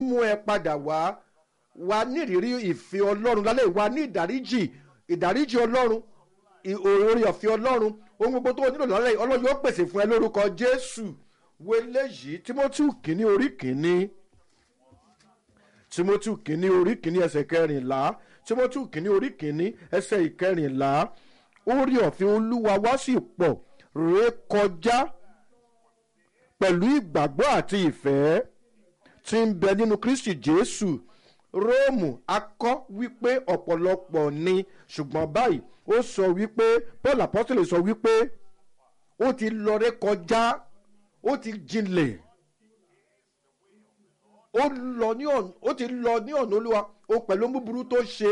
mú ẹ padà wá wá nírìírí ìfẹ́ ọlọ́run lálẹ́ wá ní ìdáríjì ìdáríjì ọlọ́run ì- oore ọ̀fẹ́ ọlọ́run ohun gbogbo tó o nílò lálẹ́ ọlọ́run yóò pèsè fún ẹ lórúkọ jésù wo eléyìí timothy kìíní orí kìíní timothy kìíní orí kìíní ẹsẹ̀ kẹrìnlá timothy kìíní orí kìíní ẹsẹ̀ ìkẹrìnlá orí ọ̀fẹ́ olúwa wá sì pọ̀ rékọjá pẹ̀lú ìgbàgbọ́ àti ìfẹ́ tí ń bẹ nínú kristi jésù róòmù akọ́ wípé ọ̀pọ̀lọpọ̀ ni ṣùgbọ́n báyìí ó sọ wípé paul apostole sọ wípé ó ti lọ rékọjá ó ti jinlẹ̀ ó lọ ní ọ̀nà ó ti lọ ní ọ̀nà olúwa ó pẹ̀lú búburú tó ṣe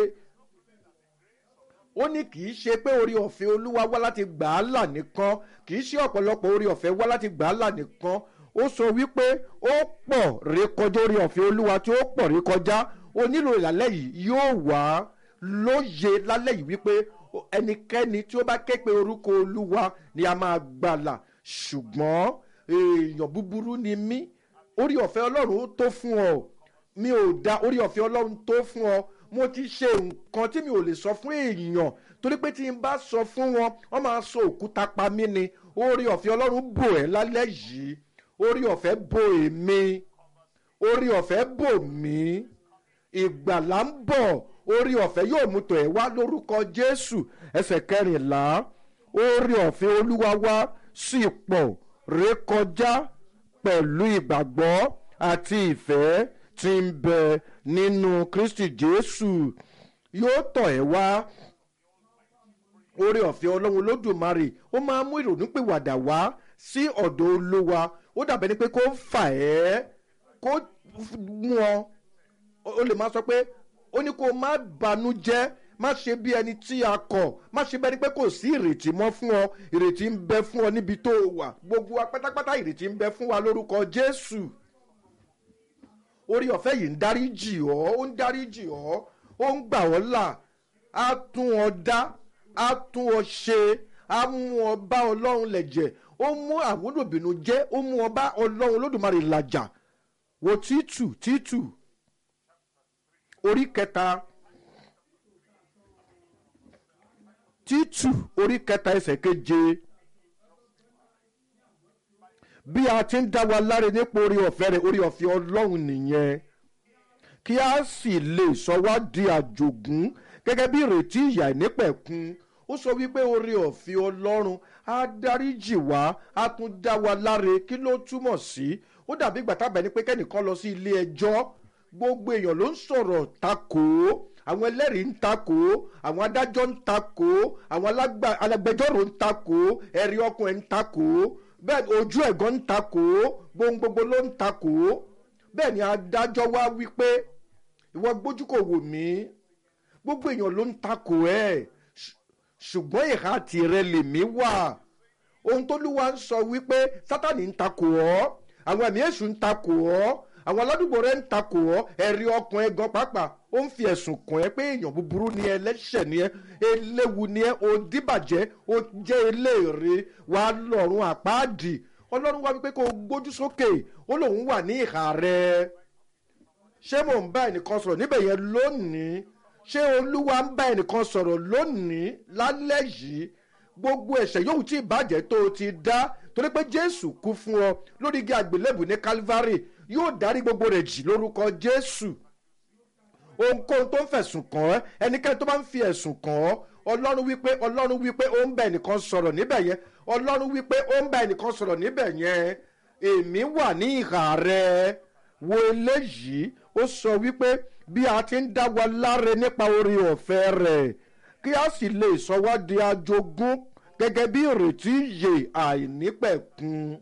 ó ní kì í ṣe pé orí ọ̀fẹ́ olúwa wá láti gbà á là nìkan kì í ṣe ọ̀pọ̀lọpọ̀ orí ọ̀fẹ́ wá láti gbà á là nìkan ó sọ wípé ó pọ̀ rékọjá orí ọ̀fẹ́ olúwa tí ó pọ̀ rékọjá ó nílò ìlàlẹ́ yìí yóò wá lóye lálẹ́ yìí wípé ẹnikẹ́ni tí ó bá ké pe orúkọ olúwa ni a máa gbàlà ṣùgbọ́n èèyàn búburú ni mí orí ọ̀fẹ́ ọlọ́run tó fún ọ mi ò da orí ọ̀fẹ́ ọlọ́run tó fún ọ mo ti ṣe nǹkan tí mi ò lè sọ fún èèyàn torí pé tí n bá sọ fún wọn wọn máa sọ òkúta pa mí ni orí ọ̀fẹ́ ọlọ́run bò ẹ́ lálẹ́ yìí orí ọ̀fẹ́ bò èmi orí ọ̀fẹ́ bò mí ìgbàlá ń bọ̀ orí ọ̀fẹ́ yóò mú tọ̀ ẹ́ wá lórúkọ jésù ẹsẹ̀ kẹrìnlá orí ọ̀fẹ́ olúwa wá sí pọ̀ rékọjá pẹ̀lú ìgbàgbọ́ àti ìfẹ́ tí ń bẹ nínú kristi jésù yóò tọ̀ ẹ́ wá orí ọ̀fẹ́ ọlọ́run olódùmarè ó máa mú ìrònúpìwàdà wá sí ọ̀dọ̀ olúwa ó dàbẹ̀ ni pé kó fà ẹ́ kó mú ọ ó lè máa sọ pé ó ní kó má banújẹ́ má ṣe bí ẹni tí a kọ̀ má ṣe bẹ́ni pé kò sí ìrètí mọ́ fún ọ ìrètí ń bẹ fún ọ níbi tó o wà gbogbo wa pátápátá ìrètí ń bẹ fún wa lórúkọ jésù orí ọ̀fẹ́ yìí ń dáríjì ọ́ ó ń dáríjì ọ́ ó ń gbà ọ́ là á tún ọ dá á tún ọ ṣe á mú ọ bá ọlọ́run lẹ̀jẹ̀ ó mú àwòdòbìnú jẹ́ ó mú ọ bá ọlọ́run olódùmarè làjà wo títù títù orí kẹta títù orí kẹta ẹsẹ̀ keje bí a ti ń dá wa láre nípa orí ọ̀fẹ́ rẹ̀ orí ọ̀fẹ́ ọlọ́run nìyẹn kí a sì lè sọ wá di àjògún gẹ́gẹ́ bí ìrètí ìyà ìnípẹ̀kun ó sọ wípé orí ọ̀fẹ́ ọlọ́run á dáríjì wá á tún dá wa láre kí ló túmọ̀ sí ó dàbí ìgbà tábẹ̀ ni pé kẹ́nìkan lọ sí ilé ẹjọ́ gbogbo èèyàn ló ń sọ̀rọ̀ takò àwọn ẹlẹ́rìí ń takò àwọn adájọ́ ń takò àwọn alágbà- alágbẹjọ́rò ń takò ẹ̀rí ọkùnrin ń takò bẹ́ẹ̀ ojú ẹ̀gán ń takò gbohun gbogbo ló ń takò bẹ́ẹ̀ ni adájọ́ wá wípé ìwọ gbójú kò wò mí gbogbo èèyàn ló ń takò ẹ̀ ṣ- ṣùgbọ́n ìhà tirẹ̀ lèmi wà ohun tó lúwa ń sọ wípé sátani ń takò ọ́ àwọn ẹ̀mí èṣù ń takò ọ́ àwọn aládùúgbò rẹ̀ ń takò ọ́ ẹ̀rí ọkàn ẹ̀ gan pàápàá ó ń fi ẹ̀sùn kàn ẹ́ pé èèyàn búburú ni ẹ ẹlẹ́ṣẹ̀ ni ẹ eléwu ni ẹ òdìbàjẹ́ ó jẹ́ eléèrè wàá lọ́rùn àpáàdì ọlọ́run wá wípé kó o gbójú sókè ó lóun wà ní ìhà rẹ̀ ṣé mò ń bá ẹnìkan sọ̀rọ̀ níbẹ̀ yẹn lónìí ṣé olúwa ń bá ẹnìkan sọ̀rọ̀ lónìí lálẹ́ yìí gbogbo ẹ̀ṣẹ̀ yòówù tí ìbàjẹ́ tó o ti dá torí pé jésù kú fún ọ lórí igi àgbélébù ní calvary yóò dárí gbogbo rẹ̀ jì lórúkọ jésù ohunkóhun tó ń fẹ̀sùn kàn ọ́ ẹnikẹ́ni tó bá ń fi ẹ̀sùn kàn ọ́ ọlọ́run wípé ọlọ́run wípé ó ń bá ẹnìkan sọ̀rọ̀ níbẹ̀ yẹn ọlọ́run wípé ó ń bá ẹnìkan sọ̀rọ̀ níbẹ̀ yẹn èmi wà ní ìhà rẹ wo eléyìí ó sọ wípé bí a ti ń dá wa láre nípa orí ọ̀fẹ́ rẹ̀ kí a sì lè sọ wá di ajogún gẹ́gẹ́ bí ìrètí ìyè àìnípẹ̀kun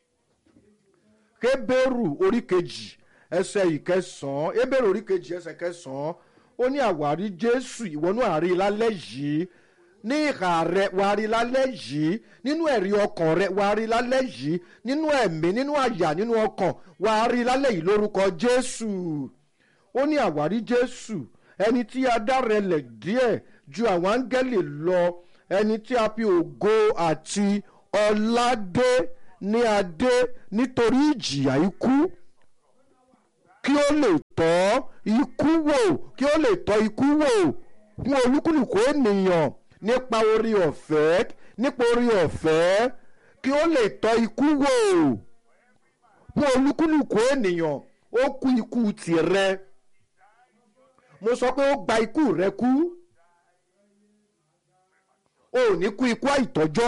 kébérù orí kejì ẹsẹ ìkẹsàn-án ebèrè orí kejì ẹsẹ kẹsàn-án ó ní àwárí jésù ìwọ́nú àárí lálẹ́ yìí ní ìhà rẹ wàá rí lálẹ́ yìí nínú ẹ̀rí ọkàn rẹ wàá rí lálẹ́ yìí nínú ẹ̀mí nínú àyà nínú ọkàn wàá rí lálẹ́ yìí lórúkọ jésù ó ní àwárí jésù ẹni tí a dára lẹ̀ díẹ̀ ju àwọn áńgẹ́lì lọ ẹni tí a fi ògo àti ọlá dé ní adé nítorí ìjìyà ikú kí ó lè tọ́ ikú wò kí ó lè tọ́ ikú wò fún olúkúlùkù ènìyàn nípa orí ọ̀fẹ́ nípa orí ọ̀fẹ́ kí ó lè tọ́ ikú wò fún olúkúlùkù ènìyàn ó kú ikú tìrẹ mo sọ pé ó gba ikú rẹ kú o ò ní kú ikú àìtọ́jọ́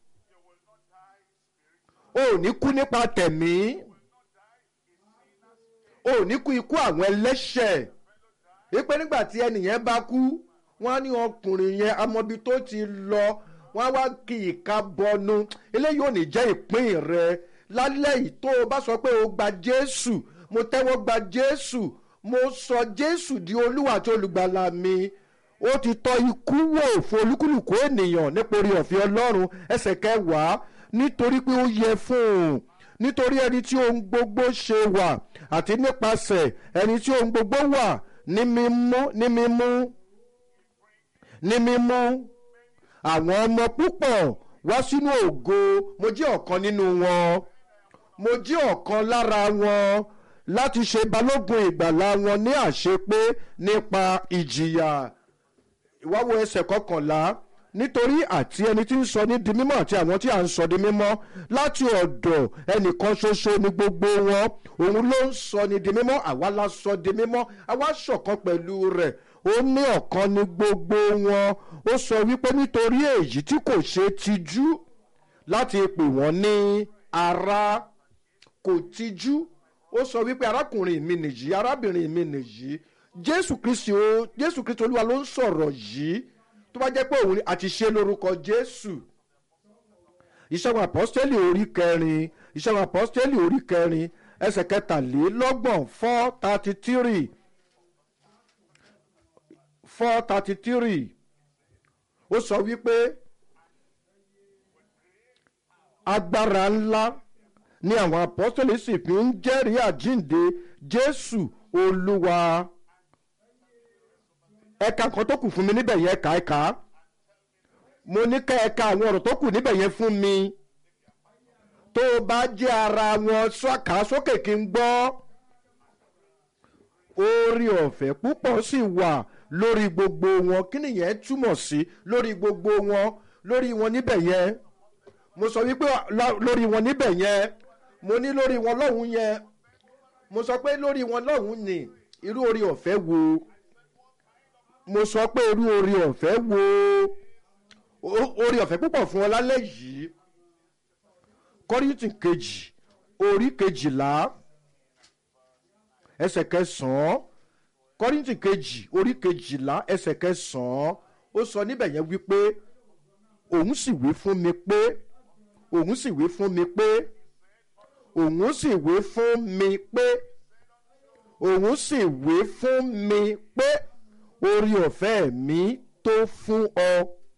o ò ní kú nípa tẹ̀mí o ò ní kú ikú àwọn ẹlẹ́ṣẹ̀ wípé nígbà tí ẹnìyẹn bá kú wọ́n á ní ọkùnrin yẹn amọ̀bi tó ti lọ wọ́n á wá kí ìka bọnu eléyìí ò ní jẹ́ ìpín rẹ lálẹ́ yìí tó o bá sọ pé o gba jésù mo tẹ́wọ́ gba jésù mo sọ jésù di olúwa àti olùgbàlà mi ó ti tọ́ ikú wò fún olúkúlùkù ènìyàn nípa orí ọ̀fẹ́ ọlọ́run ẹsẹ̀ kẹwàá nítorí pé ó yẹ fún un nítorí ẹni tí ohun gbogbo ṣe wà àti nípasẹ̀ ẹni tí ohun gbogbo wà ní mímú ní mímú ní mímú àwọn ọmọ púpọ̀ wá sínú ògo mo jẹ́ ọ̀kan nínú wọn mo jẹ́ ọ̀kan lára wọn láti ṣe balógun ìgbàlà wọn ní àṣepé nípa ìjìyà ìwáwo ẹsẹ̀ kọkànlá nítorí àti ẹni tí ń sọ ní di mímọ́ àti àwọn tí à ń sọ di mímọ́ láti ọ̀dọ̀ ẹnìkan ṣoṣo ní gbogbo wọn òun ló ń sọ ní di mímọ́ àwa la sọ di mímọ́ àwa ṣọ̀kan pẹ̀lú rẹ̀ ó ní ọ̀kan ní gbogbo wọn ó sọ wípé nítorí èyí tí kò ṣe tijú láti pè wọ́n ní ara kò tijú ó sọ wípé arákùnrin mi nìyí arábìnrin mi nìyí jésù kristi o jésù kristi olúwa ló ń sọ̀rọ̀ yìí tó bá jẹ́ pé òun ni àti ṣe lórúkọ jésù ìṣẹ́gun àpọ́stẹ́lì orí kẹrin ìṣẹ́gun àpọ́stẹ́lì orí kẹrin ẹsẹ̀ kẹtàlélọ́gbọ̀n four thirty three four thirty three ó sọ wípé agbára ńlá ni àwọn àpọ́stẹ́lì sì fi ń jẹ́rìí àjíǹde jésù olúwa ẹ̀ka kan tó kù fún mi níbẹ̀ yẹn ẹ̀ka ẹ̀ka mo ní ká ẹ̀ka àwọn ọ̀rọ̀ tó kù níbẹ̀ yẹn fún mi tó o bá jẹ́ ara wọn ṣọ́ka sókè kí n gbọ́ orí ọ̀fẹ́ púpọ̀ sì wà lórí gbogbo wọn kí nìyẹn túmọ̀ sí lórí gbogbo wọn lórí wọn níbẹ̀ yẹn mo sọ wípé lórí wọn níbẹ̀ yẹn mo ní lórí wọn lọ́hùn yẹn mo sọ pé lórí wọn lọ́hùn ni irú orí ọ̀fẹ́ wo mo sọ pé irú orí ọ̀fẹ́ wo orí ọ̀fẹ́ púpọ̀ fún ọ lálẹ́ yìí kọ́rìntì kejì orí kejìlá ẹsẹ̀ kẹsàn-án kọ́rìntì kejì orí kejìlá ẹsẹ̀ kẹsàn-án ó sọ níbẹ̀ yẹn wípé òun sì wí fún mi pé òun sì wí fún mi pé òun sì wí fún mi pé òun sì wí fún mi pé orí ọ̀fẹ́ mi tó fún ọ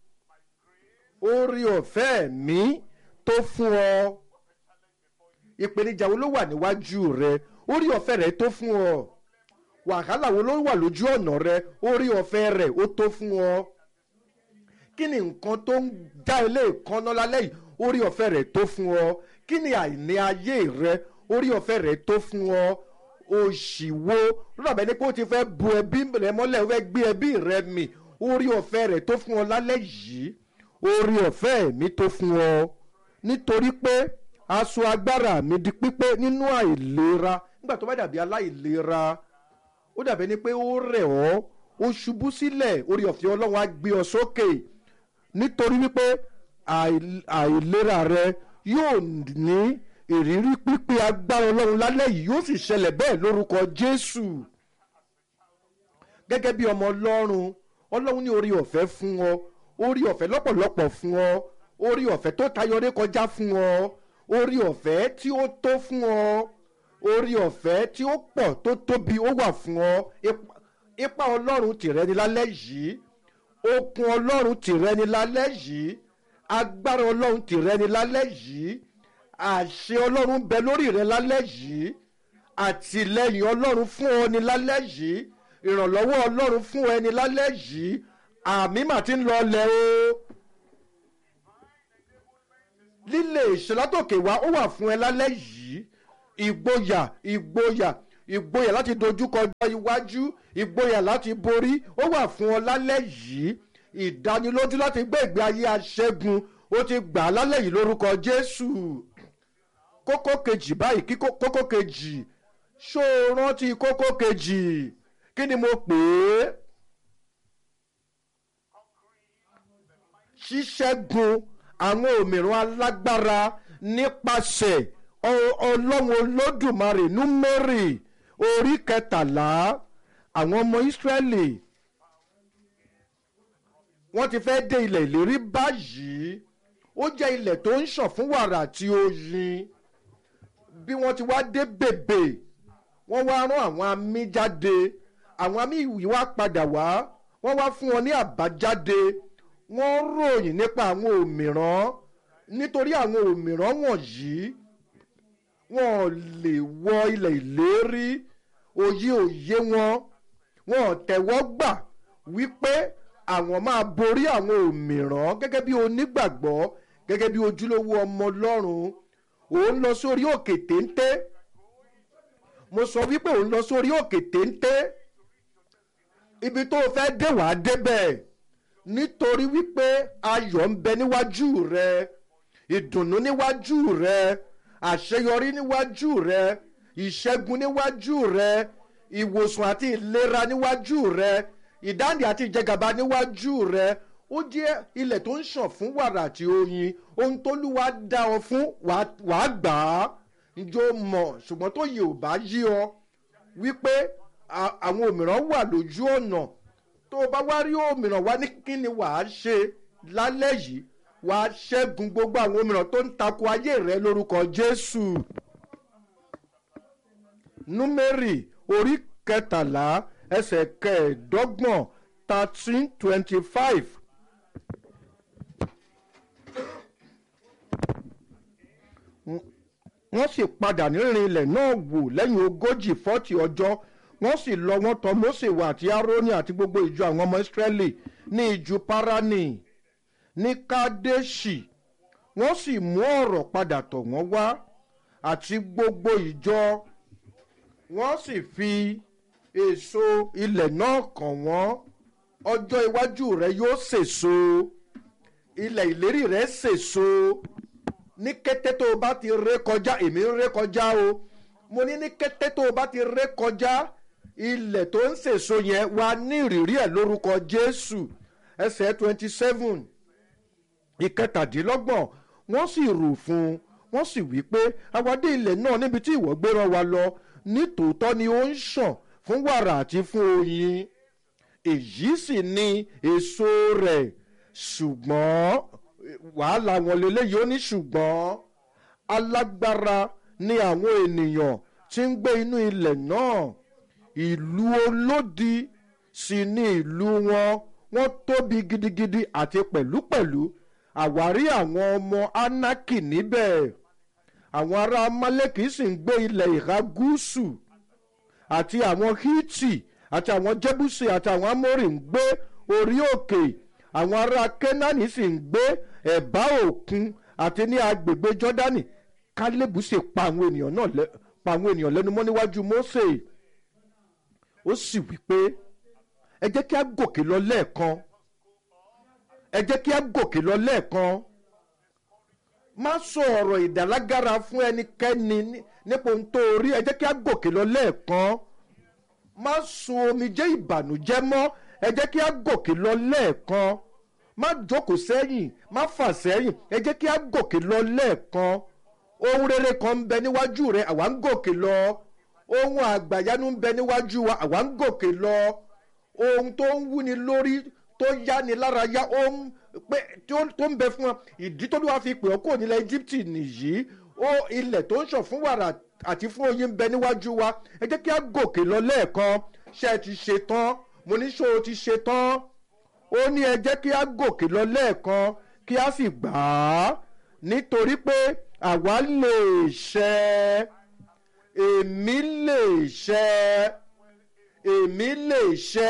orí ọ̀fẹ́ mi tó fún ọ ìpèníjà wo ló wà níwájú rẹ orí ọ̀fẹ́ rẹ tó fún ọ wàhálà wo ló wà lójú ọ̀nà rẹ orí ọ̀fẹ́ rẹ ó tó fún ọ kí ni nǹkan tó ń já ilé ìkànnà lálẹ́ yìí orí ọ̀fẹ́ rẹ tó fún ọ kí ni àìní ayé rẹ orí ọ̀fẹ́ rẹ tó fún ọ òṣìwò lọ́dọ̀ ní pé ó ti fẹ́ bu ẹbí rẹ mọ́lẹ̀ ó fẹ́ gbé ẹbí rẹ mì orí ọ̀fẹ́ rẹ tó fún ọ lálẹ́ yìí orí ọ̀fẹ́ mi tó fún ọ nítorí pé aṣọ agbára mi di pípé nínú àìlera nígbà tó bá dàbí aláìlera ó dàbí ẹni pé ó rẹ̀ ọ́ ó ṣubú sílẹ̀ orí ọ̀fẹ́ ọlọ́run á gbé ọ sókè nítorí wípé àìlera rẹ yóò ní ìrírí pípé agbára ọlọ́run lálẹ́ yìí yóò sì ṣẹlẹ̀ bẹ́ẹ̀ lórúkọ jésù gẹ́gẹ́ bí ọmọ ọlọ́run ọlọ́run ní orí ọ̀fẹ́ fún ọ orí ọ̀fẹ́ lọ́pọ̀lọpọ̀ fún ọ orí ọ̀fẹ́ tó tayọrẹ kọjá fún ọ orí ọ̀fẹ́ tí ó tó fún ọ orí ọ̀fẹ́ tí ó pọ̀ tó tóbi ó wà fún ọ ipa ọlọ́run tìrẹ ni lálẹ́ yìí okun ọlọ́run tìrẹ ni lálẹ́ yìí agbára ọlọ́run tìrẹ ni lálẹ́ yìí àṣẹ ọlọ́run bẹ lórí rẹ lálẹ́ yìí àtìlẹyìn ọlọ́run fún ọ ní lálẹ́ yìí ìrànlọ́wọ́ ọlọ́run fún ẹ ní lálẹ́ yìí àmì mà ti ń lọ lẹ o lílé ìṣẹ́látòkè wá ó wà fún ẹ lálẹ́ yìí ìgboyà ìgboyà ìgboyà láti dojúkọ ọjọ́ iwájú ìgboyà láti borí ó wà fún ọ lálẹ́ yìí ìdánilójú láti gbé ìgbé ayé aṣẹ́gun ó ti gbà á lálẹ́ yìí lórúkọ jésù kókó kejì báyìí kí kó- kókó kejì ṣó o rántí kókó kejì kí ni mo pè é ṣíṣẹ́gun àwọn òmìrán alágbára nípasẹ̀ ọ- ọlọ́run olódùmarè númẹ́rì orí kẹtàlá àwọn ọmọ ìsírẹ́lì wọ́n ti fẹ́ dé ilẹ̀ ìlérí báyìí ó jẹ́ ilẹ̀ tó ń ṣàn fún wàrà àti oyin bí wọ́n ti wá dé bèbè wọ́n wá rán àwọn amí jáde àwọn amí yìí wá padà wá wọ́n wá fún wọn ní àbájáde wọ́n ròyìn nípa àwọn òmìrán nítorí àwọn òmìrán wọ̀nyí wọn ò lè wọ ilẹ̀ ìlérí òye òye wọn wọn ò tẹ̀wọ́ gbà wípé àwọn máa borí àwọn òmìrán gẹ́gẹ́ bí onígbàgbọ́ gẹ́gẹ́ bí ojúlówó ọmọ ọlọ́run òun lọ sórí òkè téńté mo sọ wípé òun lọ sórí òkè téńté ibi tó o fẹ́ dé wàá débẹ̀ nítorí wípé ayọ̀ ń bẹ níwájú rẹ ìdùnnú níwájú rẹ àṣeyọrí níwájú rẹ ìṣẹ́gun níwájú rẹ ìwòsàn àti ìlera níwájú rẹ ìdáǹdè àti ìjẹgàba níwájú rẹ ó jẹ́ ilẹ̀ tó ń ṣàn fún wàrà àti oyin ohun tó lúwa dá ọ fún wàá wàá gbà á njó mọ̀ ṣùgbọ́n tó yẹ ò bá yí ọ wípé a- àwọn òmìrán wà lójú ọ̀nà tó o bá wá rí òmìrán wá ní kí ni wàá ṣe lálẹ́ yìí wàá ṣẹ́gun gbogbo àwọn òmìrán tó ń takò ayé rẹ lórúkọ jésù. númérì orí kẹtàlá ẹsẹ̀ kẹẹ̀ẹ́dọ́gbọ̀n thirteen twenty five. wọ́n sì padà nírìn ilẹ̀ náà wò lẹ́yìn ogójì fọ́tì ọjọ́ wọ́n sì lọ wọ́n tọ mose wà àti aaroni àti gbogbo ìjọ àwọn ọmọ israẹli ní ìjù parani ní kadeshi wọ́n sì mú ọ̀rọ̀ padà tọ̀ wọ́n wá àti gbogbo ìjọ wọ́n sì fi èso ilẹ̀ náà kàn wọ́n ọjọ́ iwájú rẹ yóò sèso ilẹ̀ ìlérí rẹ sèso ní kété tó o bá ti ré kọjá èmi ń ré kọjá o mo ní ní kété tó o bá ti ré kọjá ilẹ̀ tó ń sèso yẹn wà ní ìrírí ẹ̀ lórúkọ jésù ẹsẹ̀ twenty seven ìkẹtàdínlọ́gbọ̀n wọ́n sì rò fún un wọ́n sì wí pé àwádé ilẹ̀ náà níbi tí ìwọ gbé rán wa lọ nítòótọ́ ni ó ń ṣàn fún wàrà àti fún oyin èyí sì ni èso rẹ̀ ṣùgbọ́n wàhálà wọn lélẹ́yìí ó ní ṣùgbọ́n alágbára ni àwọn ènìyàn tí ń gbé inú ilẹ̀ náà ìlú olódi sì ni ìlú wọn wọ́n tóbi gidigidi àti pẹ̀lúpẹ̀lú àwárí àwọn ọmọ anaki níbẹ̀ àwọn ará amaleki sì ń gbé ilẹ̀ ìhà gúúsù àti àwọn hiti àti àwọn jẹ́bùsì àti àwọn amórì ń gbé orí òkè àwọn ará kenani sì ń gbé ẹ̀bá òkun àti ní agbègbè jọ́dánì kálẹ́bù sì pa àwọn ènìyàn náà lẹ́ pa àwọn ènìyàn lẹ́nu mọ́ níwájú mósè ó sì wí pé ẹ jẹ́ kí a gòkè lọ lẹ́ẹ̀kan ẹ jẹ́ kí a gòkè lọ lẹ́ẹ̀kan má sọ ọ̀rọ̀ ìdálágára fún ẹnikẹ́ni ní- nípa ohun tó rí ẹ jẹ́ kí a gòkè lọ lẹ́ẹ̀kan má sun omijé ìbànújẹ́ mọ́ ẹ jẹ́ kí a gòkè lọ lẹ́ẹ̀kan má jókòó sẹ́yìn má fà sẹ́yìn ẹ jẹ́ kí a gòkè lọ lẹ́ẹ̀kan ohun rere kan ń bẹ níwájú rẹ àwa ń gòkè lọ ohun àgbàyanu ń bẹ níwájú wa àwa ń gòkè lọ ohun tó ń wúni lórí tó yáni lára yá ó ń pé tó tó ń bẹ fún wa ìdí tó ló wá fi pè ọ́ kúrò nílẹ̀ íjíbítì nìyí ó ilẹ̀ tó ń ṣàn fún wàrà àti fún oyin ń bẹ níwájú wa ẹ jẹ́ kí a gòkè lọ lẹ́ẹ̀kan ṣé ẹ ti ṣe tán mo ní ṣó o ti ṣe tán ó ní ẹ jẹ́ kí a gòkè lọ lẹ́ẹ̀kan kí a sì gbà á nítorí pé àwa lè ṣẹ èmi lè ṣẹ èmi lè ṣẹ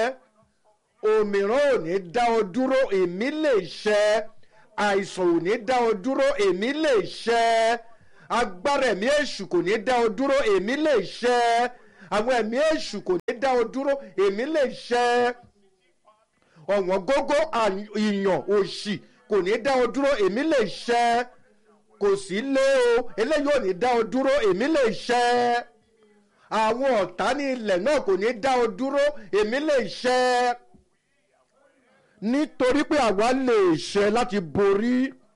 òmíràn ò ní dá ọ dúró èmi lè ṣẹ àìsàn ò ní dá ọ dúró èmi lè ṣẹ agbára ẹ̀mí èṣù kò ní dá ọ dúró èmi lè ṣẹ àwọn ẹ̀mí èṣù kò ní dá ọ dúró èmi lè ṣẹ ọ̀wọ́n gógó ìyàn òṣì kò ní dá ọ dúró èmi lè ṣẹ kò sí lé o eléyìí ò ní dá ọ dúró èmi lè ṣẹ àwọn ọ̀tá ní ilẹ̀ náà kò ní dá ọ dúró èmi lè ṣẹ nítorí pé àwa lè ṣẹ láti borí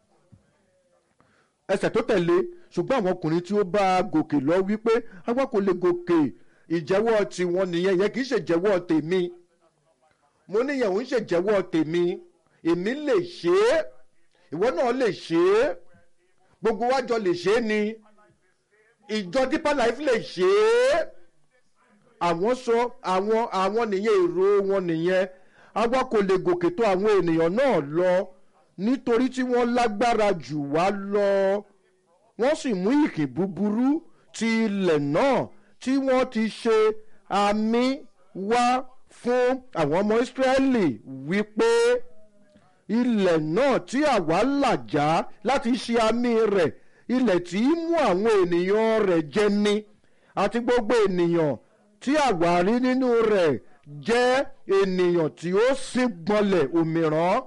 ẹsẹ̀ tó tẹ̀lé ṣùgbọ́n àwọn ọkùnrin tí ó bá gòkè lọ wípé àwa kò lè gòkè ìjẹ́wọ́ tiwọn nìyẹn yẹn kì í ṣèjẹ́wọ́ tèmi mo níyẹn ò ń ṣèjẹ́wọ́ tèmi èmi lè ṣe é ìwọ náà lè ṣe é gbogbo wájọ lè ṣe é ni ìjọ deeper life lè ṣe é àwọn sọ àwọn àwọn nìyẹn èrò wọn nìyẹn àwa kò lè gòkè tó àwọn ènìyàn náà lọ nítorí tí wọ́n lágbára jù wá lọ wọ́n sì mú ìkìn búburú ti ilẹ̀ náà tí wọ́n ti ṣe àmì wá fún àwọn ọmọ ìsírẹ́lì wípé ilẹ̀ náà tí àwa làjá láti ṣe àmì rẹ̀ ilẹ̀ tí í mú àwọn ènìyàn rẹ̀ jẹ ni àti gbogbo ènìyàn tí àwa rí nínú rẹ̀ jẹ́ ènìyàn tí ó sì gbọ́nlẹ̀ òmíràn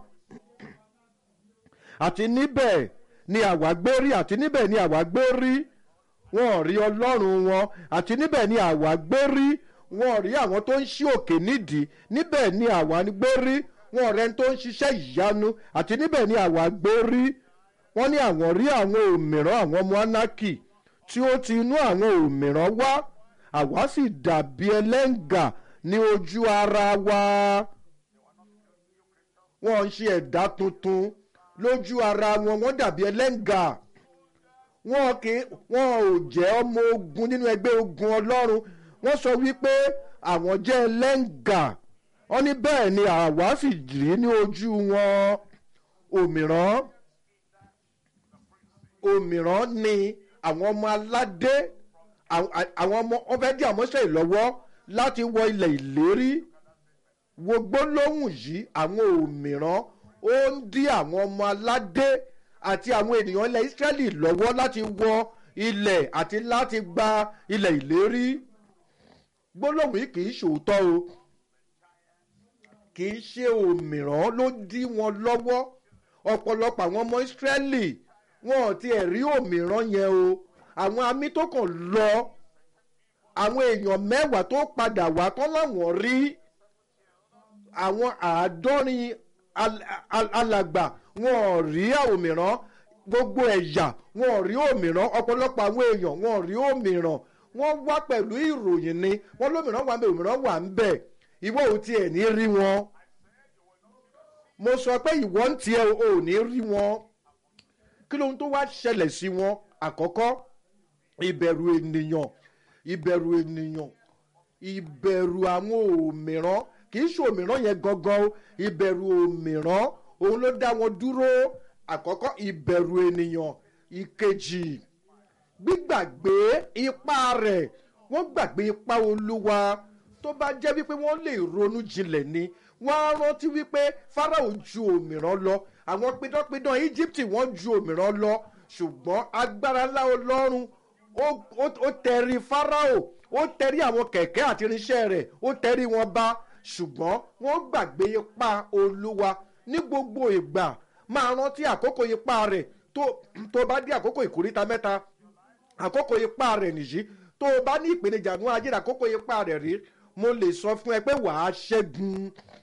àti níbẹ̀ ni àwa gbé rí àti níbẹ̀ ni àwa gbé rí wọn ò rí ọlọ́run wọn àti níbẹ̀ ni àwa gbé rí wọn ò rí àwọn tó ń ṣí òkè nídìí níbẹ̀ ni àwa gbé rí wọn ò rẹni tó ń ṣiṣẹ́ ìyanu àti níbẹ̀ ni àwa gbé rí wọ́n ní àwọn rí àwọn òmíràn àwọn ọmọ anaki tí ó ti inú àwọn òmíràn wá àwa sì dàbí ẹlẹ́ngà ní ojú ara wa wọ́n ń ṣe ẹ̀dá tuntun lójú ara wọn wọ́n dàbí ẹlẹ́ngà wọn kì í wọn ò jẹ́ ọmọ ogun nínú ẹgbẹ́ ogun ọlọ́run wọ́n sọ wípé àwọn jẹ́ ẹlẹ́ngà wọ́n ní bẹ́ẹ̀ ni àwa sì rí ní ojú wọn òmíràn òmíràn ni àwọn ọmọ aládé àwọn ọmọ wọn fẹ́ dí àmọ́ṣẹ́ ìlọ́wọ́ láti wọ ilẹ̀ ìlérí wo gbólóhùn yìí àwọn òmíràn ó ń dí àwọn ọmọ aládé àti àwọn ènìyàn ilẹ̀ Ísírẹ́lì lọ́wọ́ láti wọ ilẹ̀ àti láti gba ilẹ̀ ìlérí gbólóhùn yìí kì í ṣòótọ́ o kì í ṣe òmíràn ló dí wọn lọ́wọ́ ọ̀pọ̀lọpọ̀ àwọn ọmọ Ísírẹ́lì wọn ò tiẹ̀ rí òmíràn yẹn o àwọn amí tó kàn lọ àwọn èèyàn mẹ́wàá tó padà wá tán láwọn rí àwọn àádọ́rin alàgbà wọn ò rí òmíràn gbogbo ẹ̀yà wọn ò rí òmíràn ọ̀pọ̀lọpọ̀ àwọn èèyàn wọn ò rí òmíràn wọ́n wá pẹ̀lú ìròyìn ni wọ́n lómìíràn wà ń bẹ òmíràn wà ń bẹ ìwọ ò tiẹ̀ ní rí wọn mo sọ pé ìwọ ń tiẹ̀ ò ní rí wọn kí lóhun tó wá ṣẹlẹ̀ sí wọn àkọ́kọ́ ìbẹ̀rù ènìyàn ìbẹ̀rù ènìyàn ìbẹ̀rù àwọn òmíràn kì í ṣe òmíràn yẹn gangan o ìbẹ̀rù òmíràn òun ló dá wọn dúró àkọ́kọ́ ìbẹ̀rù ènìyàn ìkejì gbígbàgbé ipá rẹ̀ wọ́n gbàgbé ipá olúwa tó bá jẹ́ wípé wọ́n lè ronú jinlẹ̀ ni wọ́n á rántí wípé Fáráò ju òmíràn lọ àwọn pidánpidán Íjíbítì wọ́n ju òmíràn lọ ṣùgbọ́n agbára ńlá Ọlọ́run ó tẹrí Fáráò ó tẹrí àwọn kẹ̀kẹ́ àti irinṣẹ́ rẹ̀ ó tẹrí wọn bá ṣùgbọ́n wọ́n gbàgbé ipá olúwa ní gbogbo ìgbà máa rántí àkókò ipá rẹ̀ tó bá dé àkókò ìkóríta mẹ́ta àkókò ipá rẹ̀ nìyí tó o bá ní ìpèníjà ní ajé àkókò ipá rẹ̀ rí mo lè sọ fún ẹ pé wàá ṣẹ́gun.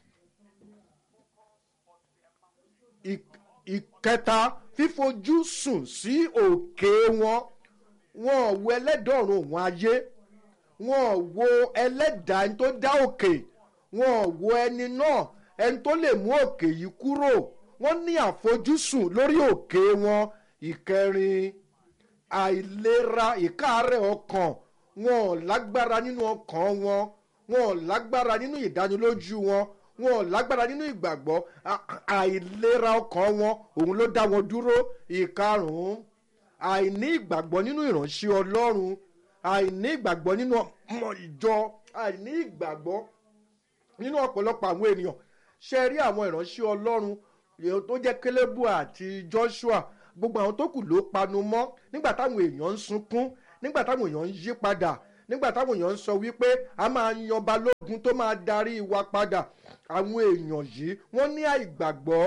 ìkẹta fífojú sùn sí òkè wọn wọn ò wo ẹlẹ́dọ̀ọ̀run òun ayé wọn ò wo ẹlẹ́dàá ẹni tó dá òkè wọn ò wo ẹni náà ẹni tó lè mú òkè yìí kúrò wọ́n ní àfojúsùn lórí òkè wọn ìkẹrin àìlera ìkáàárẹ̀ ọkàn wọn ò lágbára nínú ọkàn wọn wọn ò lágbára nínú ìdánilójú wọn wọn ò lágbára nínú ìgbàgbọ́ àìlera ọkàn wọn òun ló dá wọn dúró ìkarùn-ún àìní ìgbàgbọ́ nínú ìránṣẹ́ ọlọ́run àìní ìgbàgbọ́ nínú ọmọ ìjọ àìní ìgbàgbọ́ nínú ọ̀pọ̀lọpọ̀ àwọn ènìyàn ṣe rí àwọn ìránṣẹ́ ọlọ́run tó jẹ́ kélébù àti joshua gbogbo àwọn tó kù ló panu mọ́ nígbà táwọn èèyàn ń sunkún nígbà táwọn èèyàn ń yí padà nígbà táwọn èèyàn ń sọ wípé a máa yan balógun tó máa darí wa padà àwọn èèyàn yìí wọ́n ní àìgbàgbọ́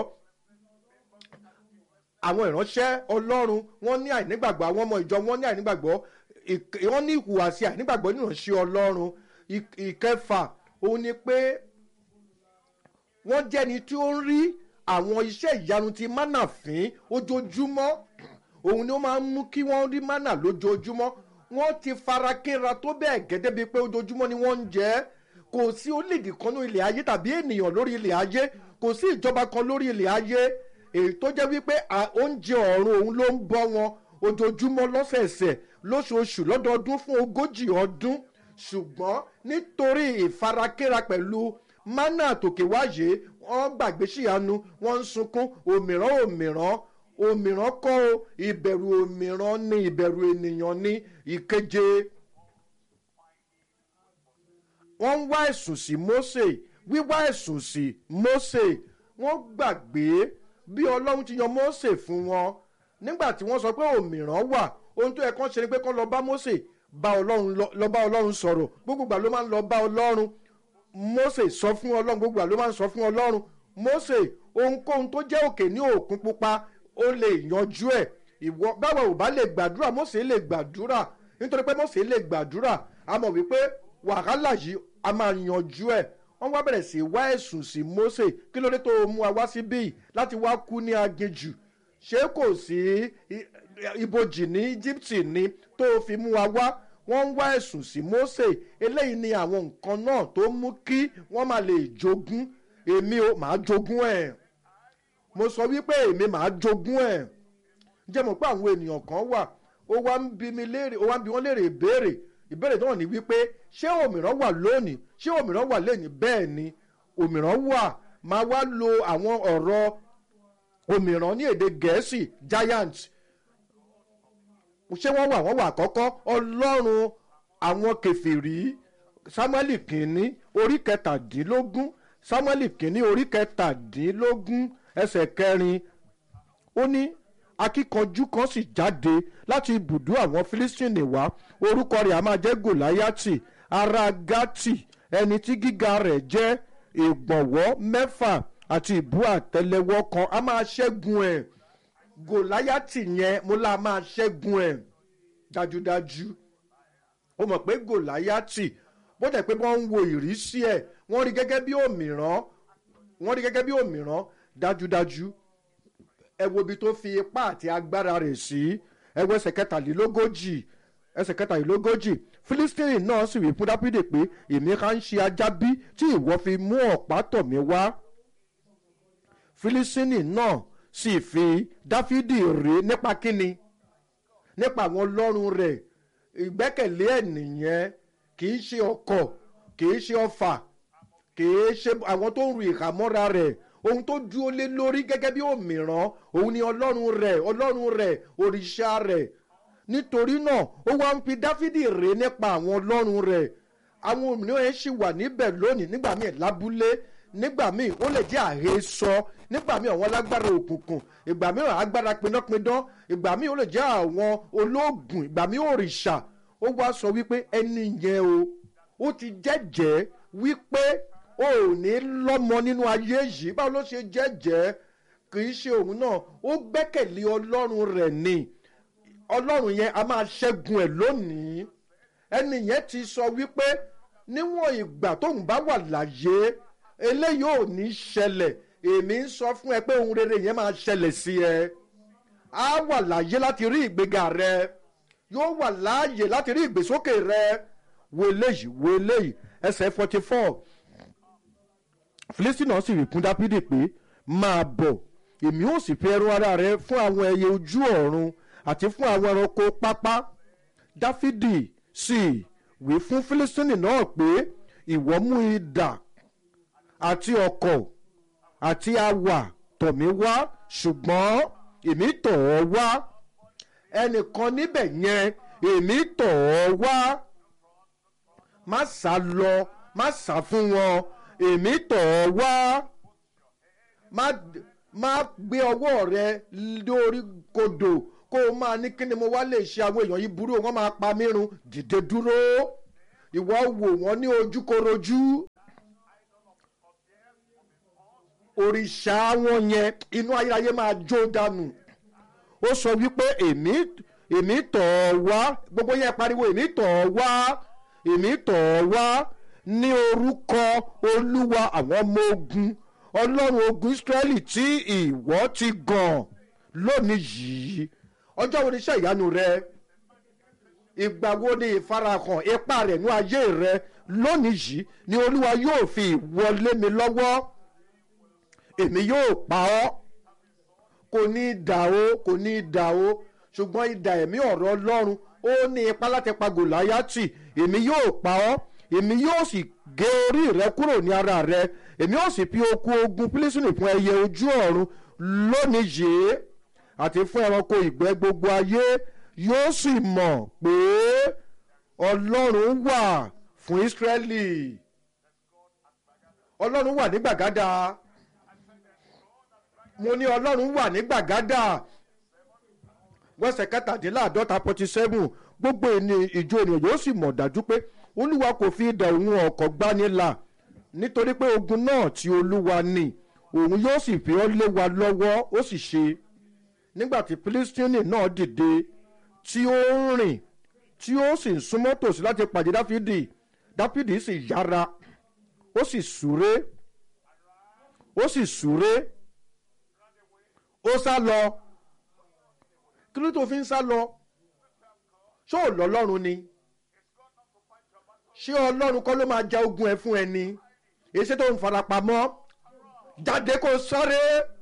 àwọn ìránṣẹ́ ọlọ́run wọ́n ní àìnígbàgbọ́ àwọn ọmọ ìjọ wọ́n ní àìnígbàgbọ́ ìk- wọ́n ní ìhùwàsí àìnígbàgbọ́ nínú ìránṣẹ́ ọlọ́run Ìk- ìkẹfà òun ni pé wọ́n jẹ́ni tí ó ń rí àwọn iṣẹ́ ìyanu ti mánà fín ojoojúmọ́ òun ni ó máa ń mú kí wọ́n rí mánà lójoojúmọ́ wọ́n ti fara kínra tó bẹ́ẹ̀ gẹ́gẹ́ bíi pé ojoojúmọ́ ni wọ́n ń jẹ ẹ́ kò sí orílẹ̀-èdè kan ní ilẹ̀ ayé tàbí ènìyàn lórí ilẹ̀ ayé kò sí ìjọba kan lórí ilẹ̀ ayé èyí tó jẹ́ wípé à- oúnjẹ ọ̀run òun ló ń bọ́ wọn ojoojúmọ́ lọ́sẹ̀ẹ̀sẹ̀ lóṣooṣù lọ́dọọdún fún ogójì ọdún ṣùgbọ́n nítorí ìfarakínra pẹ̀lú mánà tòkè wáyé wọ́n gbàgbé síyanu wọ́n ń sunkún òmìrán òmìrán òmìrán kọ́ o ìbẹ̀rù òmìrán ní ìbẹ̀rù ènìyàn ní ìkeje wọ́n ń wá ẹ̀sùn sí mose wíwá ẹ̀sùn sí mose wọ́n gbàgbé bí ọlọ́run ti yan mose fún wọn nígbà tí wọ́n sọ pé òmìrán wà ohun tó yẹ kán ṣe ni pé kán lọ bá mose bá ọlọ́run lọ lọ bá ọlọ́run sọ̀rọ̀ gbogbo ìgbà ló máa ń lọ bá ọlọ́run mose sọ fún ọlọ́run gbogbo ìgbà ló máa ń sọ fún ọlọ́run mose ohunkóhun tó jẹ́ òkè ní òkun pupa ó lè yanjú ẹ̀ ìwọ báwo ò bá lè gbàdúrà mose lè gbàdúrà nítorí pé mose lè gbàdúrà a mọ̀ wípé wàhálà yìí a máa yanjú ẹ̀ wọ́n wá bẹ̀rẹ̀ sí wá ẹ̀sùn sí mose kí ló dé tó mú wa wá síbí yìí láti wá kú ní aginjù ṣé kò sí i- ibojì ní íjíbítì ni tó fi mú wa wá wọ́n ń wá ẹ̀sùn sí mose eléyìí ni àwọn nǹkan náà tó mú kí wọ́n máa lè jogún èmi ò máa jogún ẹ̀ mo sọ wípé èmi máa jogún ẹ̀ jẹ́ mọ̀ pé àwọn ènìyàn kan wà ó wá ń bi mi léèrè ó wá ń bi wọ́n léèrè ìbéèrè ìbéèrè náà ni wípé ṣé òmìrán wà lónìí ṣé òmìrán wà lónìí bẹ́ẹ̀ ni òmìrán wà máa wá lo àwọn ọ̀rọ̀ òmìrán ní èdè gẹ̀ẹ́sì giant ṣé wọ́n wà wọ́n wà àkọ́kọ́ ọlọ́run àwọn kẹfìrí samuel kìíní orí kẹtàdínlógún samuel kìíní orí kẹtàdínlógún ẹsẹ̀ kẹrin ó ní akíkanjú kan sì jáde láti ibùdó àwọn fílístìnì wá orúkọ rẹ̀ a máa jẹ́ gòláyàtì ará gátì ẹni tí gíga rẹ̀ jẹ́ ìgbọ̀nwọ́ mẹ́fà àti ìbú àtẹlẹwọ́ kan a máa ṣẹ́gun ẹ̀ gòláyàtì yẹn mo la máa ṣẹ́gun ẹ̀ dájúdájú ó mọ̀ pé gòláyàtì bó tẹ̀ pé wọ́n ń wo ìrísí ẹ̀ wọ́n rí gẹ́gẹ́ bí òmìrán wọ́n rí gẹ́gẹ́ bí òmìrán dájúdájú ẹ wo ibi tó fi ipá àti agbára rẹ̀ sí ẹ wo ẹsẹ̀ kẹtàlélógójì ẹsẹ̀ kẹtàlélógójì fílístínì náà sì wí fún dápídè pé èmi ká ń ṣe ajá bí tí ìwọ fi mú ọ̀pá tọ̀ mí wá fílístínì náà sì fi dáfídì rè nípa kíni nípa àwọn ọlọ́run rẹ̀ ìgbẹ́kẹ̀lé ẹ̀ nìyẹn kì í ṣe ọkọ̀ kì í ṣe ọfà kì í ṣe àwọn tó ń ru ìhàmọ́ra rẹ̀ ohun tó dúró lé lórí gẹ́gẹ́ bí òmìrán òun ni ọlọ́run rẹ̀ ọlọ́run rẹ̀ òrìṣà rẹ̀ nítorí náà ó wá ń fi dáfídì rè nípa àwọn ọlọ́run rẹ̀ àwọn òmìnira yẹn ṣì wà níbẹ̀ lónìí nígbà míì lábúlé nígbà míì ó lè jẹ́ àhesọ nígbà míì àwọn alágbára òkùnkùn ìgbà míì agbára pinnápindán ìgbà míì ó lè jẹ́ àwọn olóògùn ìgbà míì òrìṣà ó wá sọ wípé ẹni yẹn o ó ti jẹ́jẹ́ wípé o ò ní lọ́mọ nínú ayé yìí báwo ló ṣe jẹ́jẹ́ kì í ṣe òun náà ó gbẹ́kẹ̀lé ọlọ́run rẹ̀ ni ọlọ́run yẹn a máa ṣẹ́gun ẹ̀ lónìí ẹni yẹn ti sọ wípé níwọ̀n ìgbà tóun bá wà láyé eléyìí ò ní ṣẹlẹ̀ èmi ń sọ fún ẹ pé ohun rere yẹn máa ṣẹlẹ̀ sí ẹ á wà láyé láti rí ìgbéga rẹ yóò wà láàyè láti rí ìgbésókè rẹ wo eléyìí wo eléyìí ẹsẹ̀ forty four filistin náà sì rí kún dápídì pé máa bọ̀ èmi ò sì fi ẹran ara rẹ fún àwọn ẹyẹ ojú ọ̀run àti fún àwọn ẹranko pápá dáfídì sì wí fún filistin náà pé ìwọ mú idà àti ọkọ̀ àti awà tọ̀ mí wá ṣùgbọ́n èmi tọ̀ ọ́ wá ẹnìkan níbẹ̀ yẹn èmi tọ̀ ọ́ wá má sá lọ má sá fún wọn èmi tọ̀ ọ́ wá má má gbé ọwọ́ rẹ lórí kodò kó o máa ní kí ni mo wá lè ṣe àwọn èèyàn yìí burú wọn máa pa mí run dìde dúró ìwọ wò wọ́n ní ojúkorojú òrìṣà wọn yẹn inú ayérayé máa jó dànù ó sọ wípé èmi èmi tọ̀ ọ́ wá gbogbo yẹn pariwo èmi tọ̀ ọ́ wá èmi tọ̀ ọ́ wá ní orúkọ olúwa àwọn ọmọ ogun ọlọ́run ogun israẹli tí ìwọ ti gàn lónìí yìí ọjọ́ wo ni iṣẹ́ ìyanu rẹ ìgbà wo ni ìfarahàn ipá rẹ̀ ní ayé rẹ lónìí yìí ni olúwa yóò fi ìwọlé mi lọ́wọ́ èmi yóò pa ọ́ kò ní í dà ó kò ní í dà ó ṣùgbọ́n idà ẹ̀mí ọ̀rọ̀ ọlọ́run ó ní ipá láti pa gòláyàtì èmi yóò pa ọ́ èmi yóò sì gé orí rẹ kúrò ní ara rẹ èmi yóò sì fi okun ogun pílísìnì fún ẹyẹ ojú ọ̀run lónìí yìí àti fún ẹranko ìgbẹ́ gbogbo ayé yóò sì mọ̀ pé ọlọ́run wà fún ísírẹ́lì ọlọ́run wà ní gbàgádà mo ní ọlọ́run wà ní gbàgádà wẹ́sẹ̀ kẹtàdínláàdọ́ta forty seven gbogbo ẹni ìjọ ènìyàn yóò sì mọ̀ dájú pé olúwa kò fi idà òun ọkọ̀ gbanilà nítorí pé ogun náà tí olúwa ní òun yóò sì fi ọ́ lé wa lọ́wọ́ ó sì ṣe nígbà tí pílísítínì náà dìde tí ó ń rìn tí ó sì ń súnmọ́ tòsí láti pàdé dáfídì dáfídì sì yára ó sì súré ó sì súré ó sá lọ kí ló tó fi ń sá lọ ṣé ò lọ́lọ́run ni ṣé ọlọ́run kọ́ ló máa ja ogun ẹ fún ẹni èsì tó ń farapamọ́ jáde kó sáré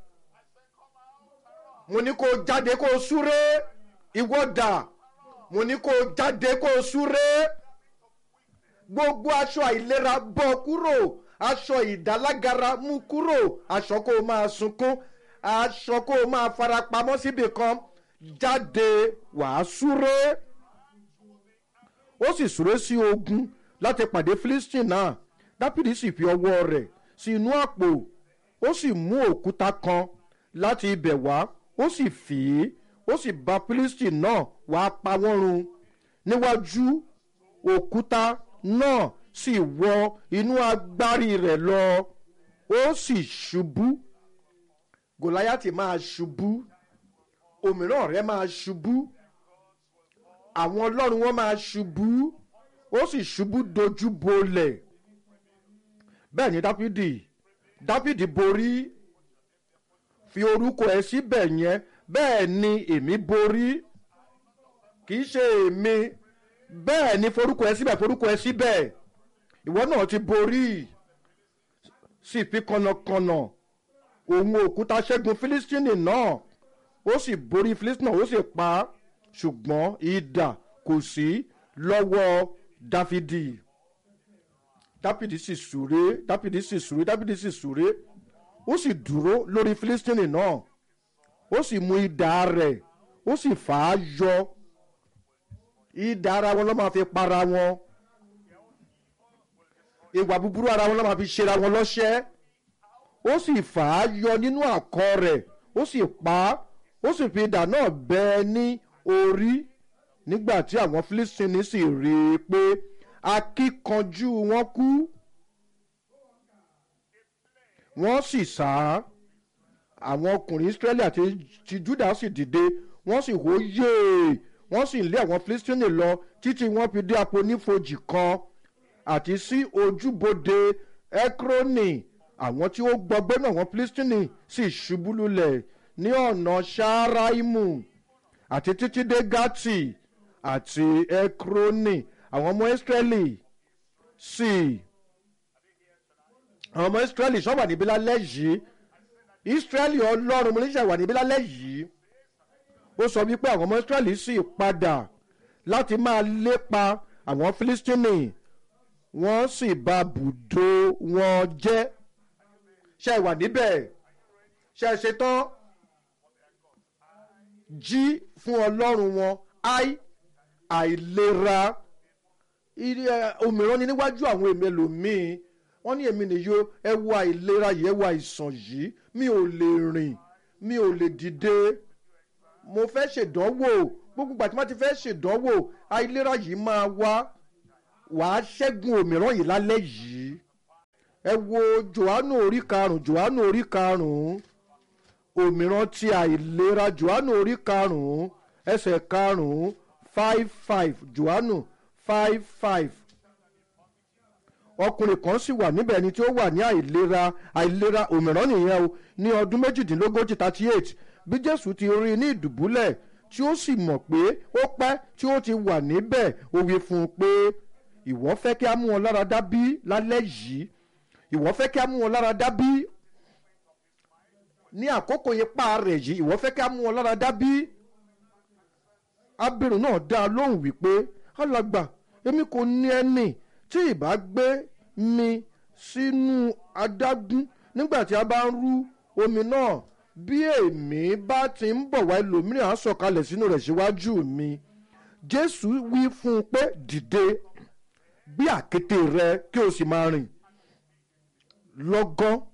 mo ní kó jáde kó súré ìwọ dà mo ní kó jáde kó súré gbogbo aṣọ àìlera bọ́ kúrò aṣọ ìdálágara mú kúrò aṣọ kó o máa sunkún aṣọ kó o máa farapamọ́ síbì kan jáde wàá súré ó sì súré sí ogun láti pàdé philistine náà dápìdì sì fi ọwọ́ rẹ̀ sí inú àpò ó sì mú òkúta kan láti ibẹ̀ wá ó sì fì í ó sì bá philistine náà wá pa wọ́n run níwájú òkúta náà sì wọ inú agbárí rẹ̀ lọ ó sì ṣubú gòláyàtì máa ṣubú òmíràn rẹ̀ máa ṣubú àwọn ọlọ́run wọn máa ṣubú ó sì ṣubú dojú bolẹ̀ bẹ́ẹ̀ ni dáfídì dáfídì borí fi orúkọ ẹ síbẹ̀ yẹn bẹ́ẹ̀ ni èmi borí kì í ṣe èmi bẹ́ẹ̀ ni forúkọ ẹ síbẹ̀ forúkọ ẹ síbẹ̀ ìwọ náà ti borí sì fi kànnàkànnà òun òkúta ṣẹ́gun fílístínì náà ó sì borí fílístínì náà ó sì pa á ṣùgbọ́n idà kò sí lọ́wọ́ dáfídì dáfídì sì súré dáfídì sì súré dáfídì sì súré ó sì dúró lórí fílístínì náà ó sì mú idà rẹ̀ ó sì fà á yọ idà ara wọn ló máa fi para wọn ìwà búburú ara wọn ló máa fi ṣera wọn lọ́ṣẹ́ ó sì fà á yọ nínú àkọ rẹ̀ ó sì pa á ó sì fi idà náà bẹ́ ẹ ní orí nígbà tí àwọn fílístínì sì rí i pé akíkanjú wọn kú wọ́n sì sá àwọn ọkùnrin israẹli àti ti juda sì dìde wọ́n sì hó yéè wọ́n sì lé àwọn fílístínì lọ títí wọ́n fi dé àfonífojì kan àti sí ojúbodè ekroni àwọn tí ó gbọgbẹ́ náà àwọn fílístínì sì ṣubú lulẹ̀ ní ọ̀nà ṣááraimu àti títí dé gati àti ekroni àwọn ọmọ israẹli sì àwọn ọmọ israẹli sọ wà níbí lálẹ́ yìí israẹli ọlọ́run mo ní sẹ́ wà níbí lálẹ́ yìí ó sọ wípé àwọn ọmọ israẹli sì padà láti máa lépa àwọn filistini wọ́n sì bà bùdó wọn jẹ́ ṣe wà níbẹ̀ ṣe ṣetán jí fún ọlọ́run wọn ai àìlera òmíràn ni níwájú àwọn èmi ẹlòmíín wọ́n ní èmi nìyó ẹ wo àìlera yìí ẹ wo àìsàn yìí mi ò lè rìn mi ò lè dìde mo fẹ́ ṣèdánwò gbogbo ìgbà tí wọ́n ti fẹ́ ṣèdánwò àìlera yìí máa wá wàá ṣẹ́gun òmíràn yìí lálẹ́ yìí ẹ wo johannu orí karùn-ún johannu orí karùn-ún òmíràn ti àìlera johannu orí karùn-ún ẹsẹ̀ karùn-ún five five johannu five five ọkùnrin kan sì wà níbẹ̀ ni tí ó wà ní àìlera àìlera òmíràn nìyẹn o ní ọdún méjìdínlógójì thirty eight bí jésù ti rí i ní ìdùbúlẹ̀ tí ó sì mọ̀ pé ó pẹ́ tí ó ti wà níbẹ̀ ó wí fún un pé ìwọ fẹ́ kí a mú wọn lára dá bí lálẹ́ yìí ìwọ fẹ́ kí a mú wọn lára dá bí ní àkókò ipá rẹ̀ yìí ìwọ fẹ́ kí a mú wọn lára dá bí abirùn náà dá a lóhùn wípé alàgbà èmi kò ní ẹni tí ìbá gbé mi sínú adágún nígbà tí a bá ń rú omi náà bí èmi bá ti ń bọ̀ wá ẹlòmíràn á sọ̀kalẹ̀ sínú rẹ̀ síwájú mi jésù wí fún un pé dìde gbé àkété rẹ kí o sì máa rìn lọ́gán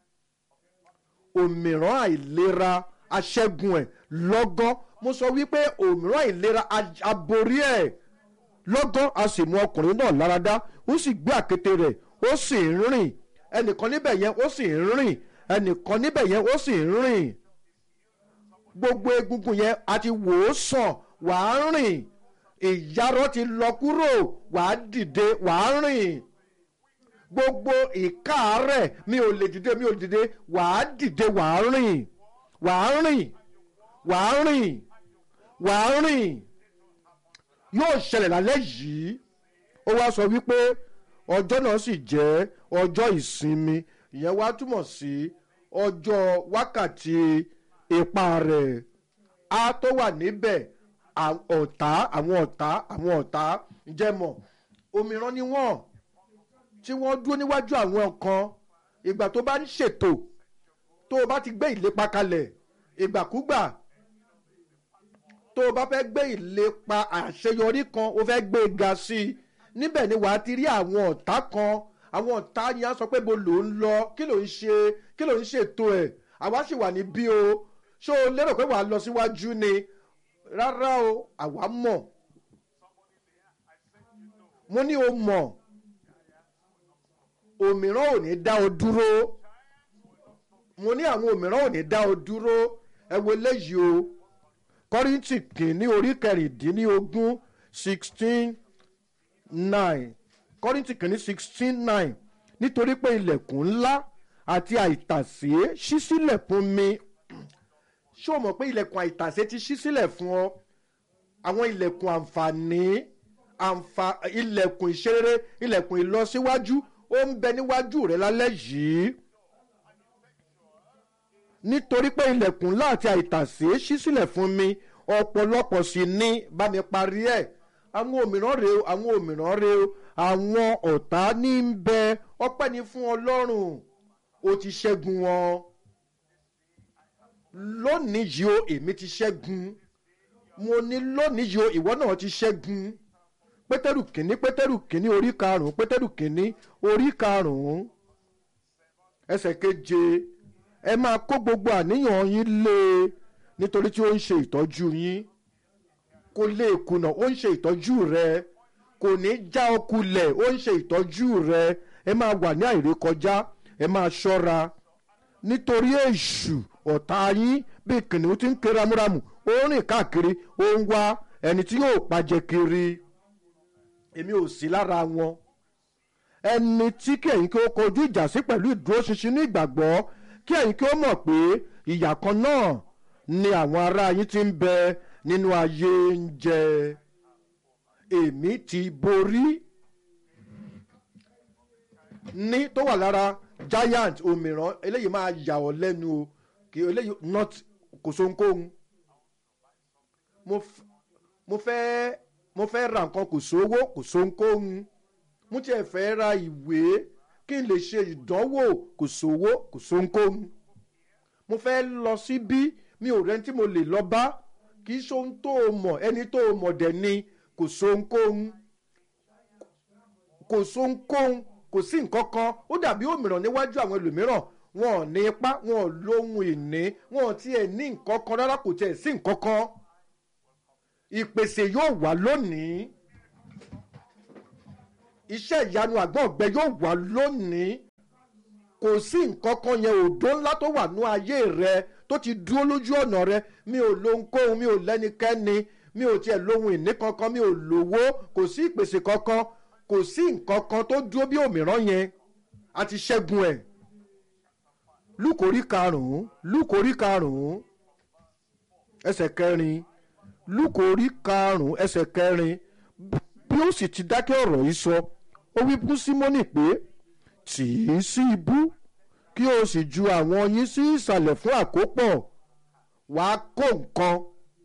òmíràn àìlera aṣẹ́gun ẹ̀ lọ́gán mo sọ wípé òmíràn àìlera aborí ẹ̀ lọ́gán a sì mú ọkùnrin náà láradá ó sì gbé àkété rẹ̀ ó sì ń rìn ẹnìkan níbẹ̀ yẹn ó sì ń rìn ẹnìkan níbẹ̀ yẹn ó sì ń rìn gbogbo egungun yẹn a ti wò ó sàn wàá rìn ìyarọ ti lọ kúrò wàá dìde wàá rìn gbogbo ìkáàárẹ̀ mi ò lè dìde mi ò lè dìde wàá dìde wàá rìn wàá rìn wàá rìn wàá rìn yóò ṣẹlẹ̀ lálẹ́ yìí ó wá sọ wípé ọjọ́ náà sì jẹ́ ọjọ́ ìsinmi ìyẹn wá túmọ̀ sí ọjọ́ wákàtí ipa rẹ̀ á tó wà níbẹ̀ ọ̀tá àwọn ọ̀tá àwọn ọ̀tá jẹ́mọ̀ òmíràn ni wọ́n tí wọ́n dúró níwájú àwọn kan ìgbà tó bá ń ṣètò tó o bá ti gbé ìlépa kalẹ̀ ìgbàkúgbà tó o bá fẹ́ gbé ìlépa àṣeyọrí kan o fẹ́ gbé ga sí i níbẹ̀ ni wàá ti rí àwọn ọ̀tá kan àwọn ọ̀tá yẹn á sọ pé bo ló ń lọ kí ló ń ṣe kí ló ń ṣètò ẹ̀ àwa sì wà ní bí o ṣé o lérò pé wàá lọ síwájú ni rárá o àwa mọ̀ mo ní o mọ̀ òmíràn ò ní dá o dúró mo ní àwọn òmíràn ò ní dá o dúró ẹ wo eléyìí o kọ́rìntì kìíní orí kẹrìndínlógún sixteen nine kọ́rìntì kìíní sixteen nine nítorí pé ilẹ̀kùn ńlá àti àìtàsé ṣí sílẹ̀ fún mi ṣé o mọ̀ pé ilẹ̀kùn àìtàsé ti ṣí sílẹ̀ fún ọ àwọn ilẹ̀kùn àǹfààní àǹfà ilẹ̀kùn ìṣeré ilẹ̀kùn ìlọsíwájú ó ń bẹ níwájú rẹ lálẹ́ yìí nítorí pé ilẹ̀kùn ńlá àti àìtàsé ṣí sílẹ̀ fún mi ọ̀pọ̀lọpọ̀ sì ní bá mi parí ẹ̀ àwọn òmíràn rèé o àwọn òmíràn rèé o àwọn ọ̀tá ní ń bẹ ọpẹ́ ni fún ọlọ́run ó ti ṣẹ́gun wọn lónìí yìí o èmi ti ṣẹ́gun mo ní lónìí yìí o ìwọ náà ti ṣẹ́gun pétérù kìíní pétérù kìíní orí karùnún pétérù kìíní orí karùnún ẹsẹ̀ keje ẹ máa kó gbogbo àníyàn yín lé e nítorí tí ó ń ṣe ìtọ́jú yín kò lè kùnà ó ń ṣe ìtọ́jú rẹ kò ní já ọ kulẹ̀ ó ń ṣe ìtọ́jú rẹ ẹ máa wà ní àìrékọjá ẹ máa ṣọ́ra nítorí èṣù ọ̀tá yín bí kìnìún ti ń ké ramúramù ó ń rìn káàkiri ó ń wá ẹni tí yóò pàjẹ kiri èmi ò sí lára wọn ẹni tí kí ẹ̀yin kí ó kojú ìjà sí pẹ̀lú ìdúróṣinṣin ní ìgbàgbọ́ kí ẹ̀yin kí ó mọ̀ pé ìyà kan náà ni àwọn ará yín ti ń bẹ nínú ayé ń jẹ èmi ti borí ní tó wà lára giant òmìrán eléyìí máa yà ọ́ lẹ́nu o kì í eléyìí not kò sóhunkóhun mo fẹ́ mo fẹ́ ra nǹkan kò sówó kò sóhunkóhun mo tiẹ̀ fẹ́ ra ìwé kí n lè ṣe ìdánwò kò sówó kò sóhunkóhun mo fẹ́ lọ síbí mi ò rẹ́ni tí mo lè lọ bá kì í ṣohun tó o mọ̀ ẹni tó o mọ̀ dẹ̀ ni kò sóhunkóhun kò sóhunkóhun kò sí nǹkan kan ó dàbí òmìrán níwájú àwọn ẹlòmíràn wọn ò ní ipá wọn ò lóhun ìní wọn ò tiẹ̀ ní nǹkan kan rárá kò tiẹ̀ sí nǹkan kan ìpèsè yóò wà lónìí iṣẹ́ ìyanu àgbọ̀n ọ̀gbẹ yóò wà lónìí kò sí nǹkan kan yẹn òdo ńlá tó wà ní ayé rẹ tó ti dúró lójú ọ̀nà rẹ mi ò lóhunkóhun mi ò lẹ́nikẹ́ni mi ò tiẹ̀ lóhun ìní kankan mi ò lówó kò sí ìpèsè kankan kò sí nǹkan kan tó dúró bí òmíràn yẹn a ti ṣẹ́gun ẹ̀ lúkòrí karùn-ún lúkòrí karùn-ún ẹsẹ̀ kẹrin lúkòrí karùn-ún ẹsẹ̀ kẹrin bí ó sì ti dákẹ́ ọ̀rọ̀ yìí sọ ó wí fún símónì pé tì í sí ibú kí o sì ju àwọn yín sí ìsàlẹ̀ fún àkópọ̀ wàá kó nǹkan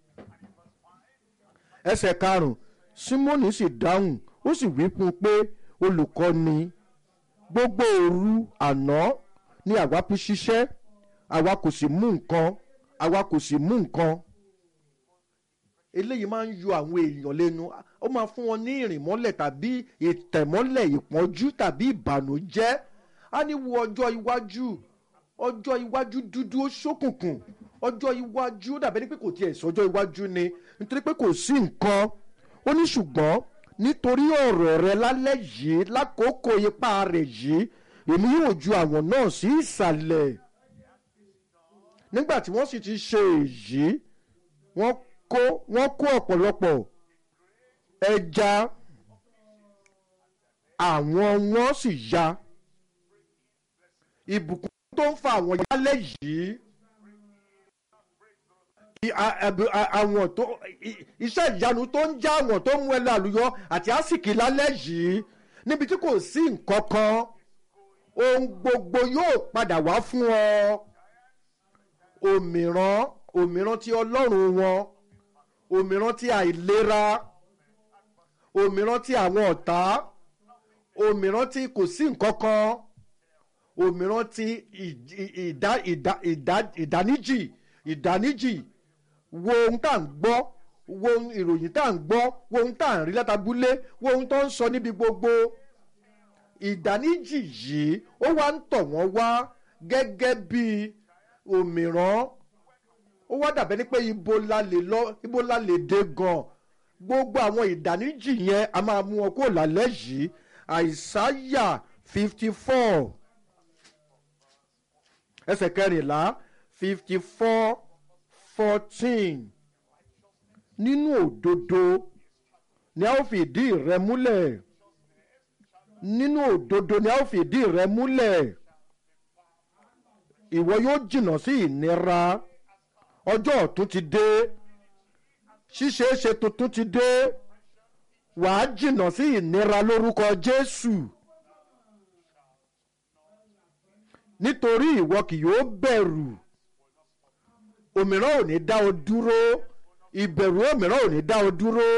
ẹsẹ̀ karùn-ún símónì sì dáhùn ó sì wí fún un pé olùkọ́ni gbogbo òru àná ni àwa fi ṣiṣẹ́ àwa kò sì mú nǹkan àwa kò sì mú nǹkan eléyìí máa ń yọ àwọn èèyàn lẹ́nu ó máa fún wọn ní ìrìnmọ́lẹ̀ tàbí ìtẹ̀mọ́lẹ̀ ìpọ́njú tàbí ìbànújẹ́ á ní wo ọjọ́ iwájú ọjọ́ iwájú dúdú ó ṣókùnkùn ọjọ́ iwájú ó dàbẹ́ ní pé kò tiẹ̀ sọjọ́ iwájú ni nítorí pé kò sí nǹkan ó ní ṣùgbọ́n nítorí ọ̀rọ̀ rẹ lálẹ́ yìí lákòókò ipá rẹ̀ yìí èmi yóò ju àwọn náà sí ìsàlẹ̀ nígbà tí wọ́n sì ti ṣe èyí wọ́n kó wọ́n kó ọ̀pọ̀lọpọ̀ ẹja àwọn wọn sì ya ìbùkún tó ń fa àwọn yálẹ̀ yìí àwọn tó iṣẹ́ ìyanu tó ń já àwọn tó ń mú ẹ lálùyọ àti àsìkí lálẹ́ yìí níbi tí kò sí nǹkan kan ohun gbogbo yóò padà wá fún ọ òmíràn òmíràn tí ọlọ́run wọn òmíràn tí àìlera òmíràn tí àwọn ọ̀tá òmíràn tí kò sí nǹkan kan òmíràn tí ìdáníjì ìdáníjì wo ohun tá à ń gbọ́ wo ìròyìn tá à ń gbọ́ wo ohun tá à ń rí látàbúlé wo ohun tó ń sọ níbi gbogbo ìdáníjì yìí ó wá ń tọ̀ wọ́n wá gẹ́gẹ́ bí òmíràn ó wá dàbẹ́ ní pé ibo la lè lọ ibo la lè dé gan gbogbo àwọn ìdáníjì yẹn a máa mú wọn kó lálẹ́ yìí àìsáyà fifty four ẹsẹ̀ kẹrìnlá fifty four fourteen nínú òdodo ni a ó fi ìdí rẹ múlẹ̀ nínú òdodo ni a ó fi ìdí rẹ múlẹ̀ ìwọ yóò jìnnà sí ìnira ọjọ́ ọ̀tún ti dé ṣíṣeéṣe tuntun ti dé wàá jìnnà sí ìnira lórúkọ jésù nítorí ìwọ kì yóò bẹ̀rù òmíràn ò ní dá ọ dúró ìbẹ̀rù òmíràn ò ní dá ọ dúró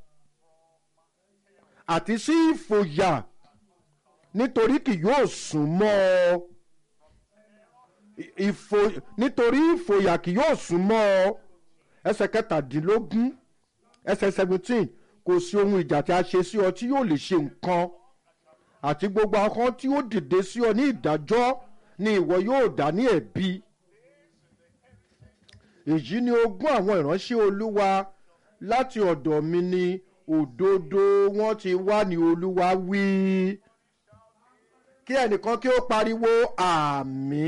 àti sí ìfòyà nítorí kì yóò sún mọ́ ọ ìfò nítorí ìfòyà kì yóò sún mọ́ ọ ẹsẹ̀ kẹtàdínlógún ẹsẹ̀ seventeen kò sí ohun ìjà tí a ṣe sí ọ tí yóò lè ṣe nǹkan àti gbogbo akọ́ tí ó dìde sí ọ ní ìdájọ́ ni ìwọ yóò dá ní ẹ̀bi èyí ni ogún àwọn ìránṣẹ́ olúwa láti ọ̀dọ̀ mi ni òdodo wọn ti wá ní olúwa wí kí ẹnìkan kí ó pariwo àmì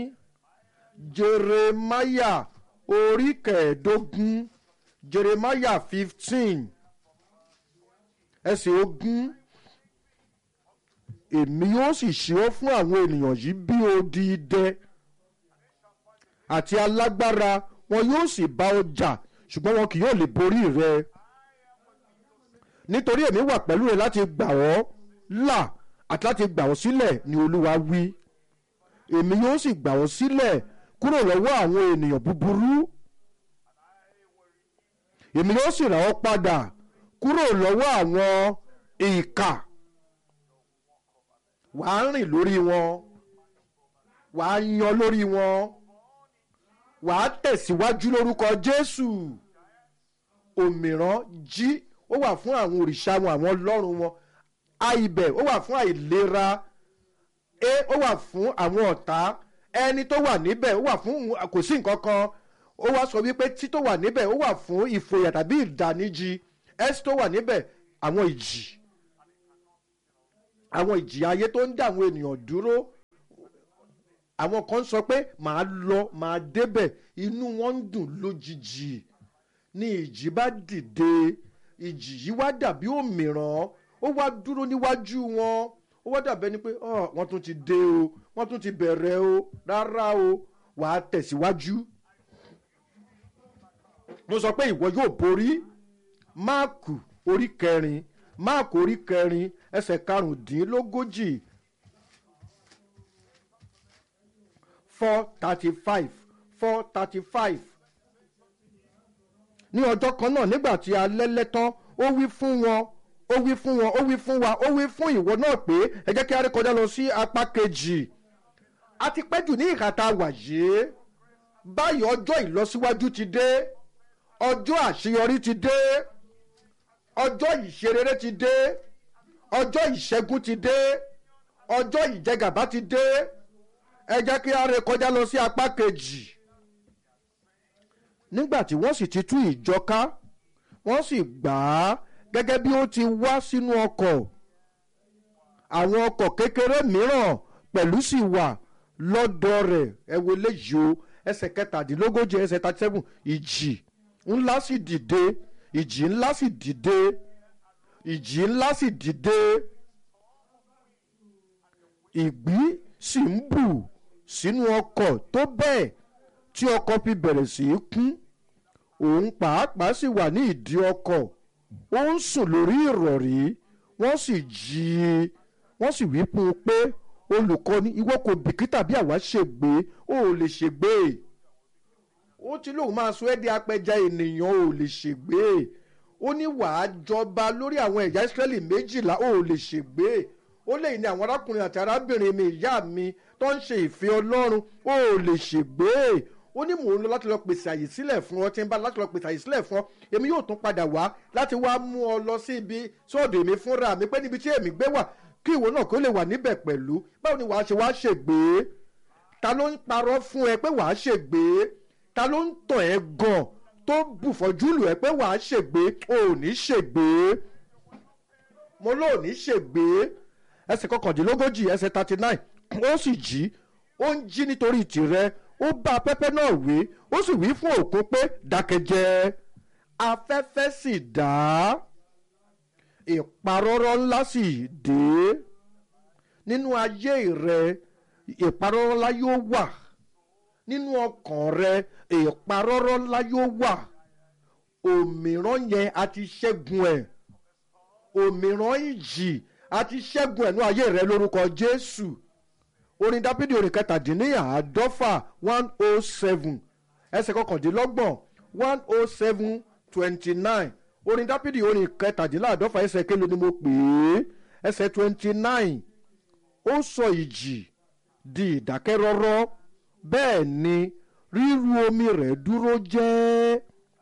jeremaya orí kẹẹ̀ẹ́dógún jeremaya fifteen ẹsẹ̀ ogún èmi yóò sì ṣe ọ́ fún àwọn ènìyàn yìí bí odi idẹ àti alágbára wọn yóò sì bá ọ jà ṣùgbọ́n wọn kì yóò lè borí rẹ nítorí èmi wà pẹ̀lú rẹ láti gbà ọ́ là àti láti gbà ọ́ sílẹ̀ ni olúwa wí èmi yóò sì gbà ọ́ sílẹ̀ kúrò lọ́wọ́ àwọn ènìyàn búburú èmi yóò sì rà ọ́ padà kúrò lọ́wọ́ àwọn ìkà wàá rìn lórí wọn wàá yan lórí wọn wàá tẹ̀síwájú lórúkọ jésù òmíràn jí ó wà fún àwọn òrìṣà wọn àwọn ọlọ́run wọn àìbẹ̀ ó wà fún àìlera e ó wà fún àwọn ọ̀tá ẹni tó wà níbẹ̀ ó wà fún kò sí nǹkan kan ó wá sọ wípé tí tó wà níbẹ̀ ó wà fún ìfòyà tàbí ìdáníjì s tó wà níbẹ̀ àwọn ìjì àwọn ìjìyà ayé tó ń dá àwọn ènìyàn dúró àwọn kan sọ pé màá lọ màá débẹ̀ inú wọn ń dùn lójijì ní ìjì bá dìde ìjì yìí wá dàbí òmìrán ó wá dúró níwájú wọn ó wá dàbẹ́ ni pé wọ́n tún ti dé o wọ́n tún ti bẹ̀rẹ̀ o rárá o wàá tẹ̀síwájú. mo sọ pé ìwọ yóò borí máàkù orí kẹrin máàkù orí kẹrin ẹsẹ̀ karùndínlógójì four thirty five four thirty five ní ọjọ́ kan náà nígbà tí alẹ́ lẹ́tán ó wí fún wọn ó wí fún wọn ó wí fún wa ó wí fún ìwọ náà pé ẹ jẹ́ kí a rí kọjá lọ sí apá kejì a ti pẹ́ jù ní ìhà tá a wà yìí báyìí ọjọ́ ìlọsíwájú ti dé ọjọ́ àṣeyọrí ti dé ọjọ́ ìṣerere ti dé ọjọ́ ìṣẹ́gun ti dé ọjọ́ ìjẹgàba ti dé ẹ jẹ́ kí a rí kọjá lọ sí apá kejì nígbà tí wọ́n sì ti tú ìjọ ká wọ́n sì gbà á gẹ́gẹ́ bí ó ti wá sínú ọkọ̀ àwọn ọkọ̀ kékeré mìíràn pẹ̀lú sì wà lọ́dọ̀ rẹ̀ ẹ wo léyìí o ẹsẹ̀ kẹtàdínlógójì ẹsẹ̀ thirty seven ìjì ńlá sì dìde ìjì ńlá sì dìde ìjì ńlá sì dìde ìgbì sì ń bù sínú ọkọ̀ tó bẹ́ẹ̀ tí ọkọ̀ fi bẹ̀rẹ̀ sí í kún òun pàápàá sì wà ní ìdí ọkọ̀ ó ń sùn lórí ìrọ̀rí wọ́n sì jí i wọ́n sì wí fún un pé olùkọ́ni ìwọ kò bìkítà bí àwa ṣègbé ó ò lè ṣègbé ó ti lóun máa sọ ẹ́ di apẹja ènìyàn ó lè ṣègbé ó ní wàá jọba lórí àwọn ẹ̀yà ìsírẹ́lì méjìlá ó lè ṣègbé ó lè ní àwọn arákùnrin àti arábìnrin mi ìyá mi tó ń ṣe ìfẹ́ ọlọ́run ó lè ṣègbé ó ní mò ń lọ láti lọ pèsè àyè sílẹ̀ fún ọ tí ń bá láti lọ pèsè àyè sílẹ̀ fún ọ èmi yóò tún padà wá láti wá mú ọ lọ sí ibi sọ́ọ̀dọ̀ èmi fúnra mi pé níbi tí èmi gbé wà kí ìwọ náà kó lè wà níbẹ̀ pẹ̀lú báwo ni wàá ṣe wá ṣègbè ta ló ń parọ́ fún ẹ pé wàá ṣègbè ta ló ń tàn ẹ́ gan tó bùfọ́jú lù ẹ́ pé wàá ṣègbè ò ní ṣègbè mo lò ní ṣègbè ẹsẹ̀ kọkàndínlógójì ẹsẹ̀ thirty nine ó sì jí ó ń jí nítorí tìrẹ ó bá afẹ́fẹ́ náà wí ó sì wí fún òkun pé dákẹ́jẹ́ afẹ́fẹ́ sì dá ìparọ́rọ́ ńlá sì dé nínú ayé rẹ ìparọ́rọ́ ńlá yóò wà nínú ọkàn rẹ ìparọ́rọ́ ńlá yóò wà òmíràn yẹn a ti ṣẹ́gun ẹ̀ òmíràn ìjì a ti ṣẹ́gun ẹ̀ ní ayé rẹ lórúkọ Jésù orin dábìdì orin kẹtàdínníàádọ́fà one oh seven ẹsẹ̀ kọkàndínlọ́gbọ̀n one oh seven twenty nine orin dábìdì orin kẹtàdínláàádọ́fà ẹsẹ̀ kélo ni mo pè é ẹsẹ̀ twenty nine ó sọ ìjì di ìdákẹ́rọ́rọ́ bẹ́ẹ̀ ni ríru omi rẹ̀ dúró jẹ́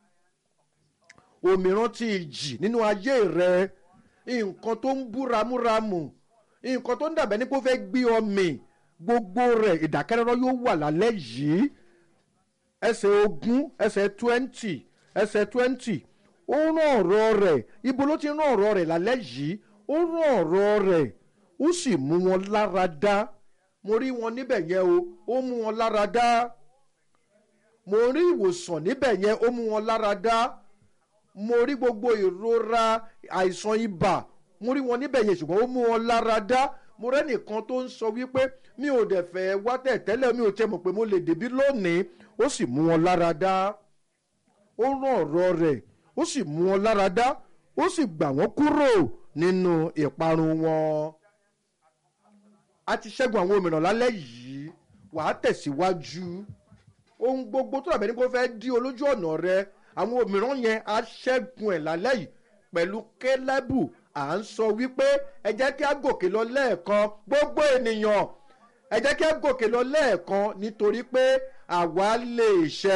òmíràn ti ìjì nínú ayé rẹ nǹkan tó ń bú ramúramù nǹkan tó ń dàbẹ́ ní kó fẹ́ gbé ọmọ gbogbo rẹ̀ ìdákẹ́rọ́rọ́ yóò wà lálẹ́ yìí ẹsẹ̀ ogún ẹsẹ̀ twenty ẹsẹ̀ twenty ó rán ọ̀rọ̀ rẹ̀ ibo ló ti rán ọ̀rọ̀ rẹ̀ lálẹ́ yìí ó rán ọ̀rọ̀ rẹ̀ ó sì mú wọn lára dá mo rí wọn níbẹ̀ yẹn o ó mú wọn lára dá mo rí ìwòsàn níbẹ̀ yẹn ó mú wọn lára dá mo rí gbogbo ìrora àìsàn ibà mo rí wọn níbẹ̀ yẹn ṣùgbọ́n ó mú wọn lára dá mo rẹ́nìkan tó ń sọ wípé mi ò dẹ̀ fẹ́ wá tẹ̀ tẹ́lẹ̀ mi ò tẹ́ mọ̀ pé mo lè débí lónìí ó sì mú wọn lára dá ó rán ọ̀rọ̀ rẹ̀ ó sì mú wọn lára dá ó sì gbà wọ́n kúrò nínú ìparun wọn. a ti ṣẹ́gun àwọn òmìnira lálẹ́ yìí wàá tẹ̀síwájú ohun gbogbo tó dàbẹ̀ ní kó fẹ́ dí olójú ọ̀nà rẹ àwọn òmìnira yẹn á ṣẹ́gun ẹ̀ lálẹ́ yìí pẹ̀lú kélébù à ń sọ wípé ẹ jẹ́ kí á gòkè lọ lẹ́ẹ̀kan gbogbo ènìyàn ẹ jẹ́ kí á gòkè lọ lẹ́ẹ̀kan nítorí pé àwa lè ṣẹ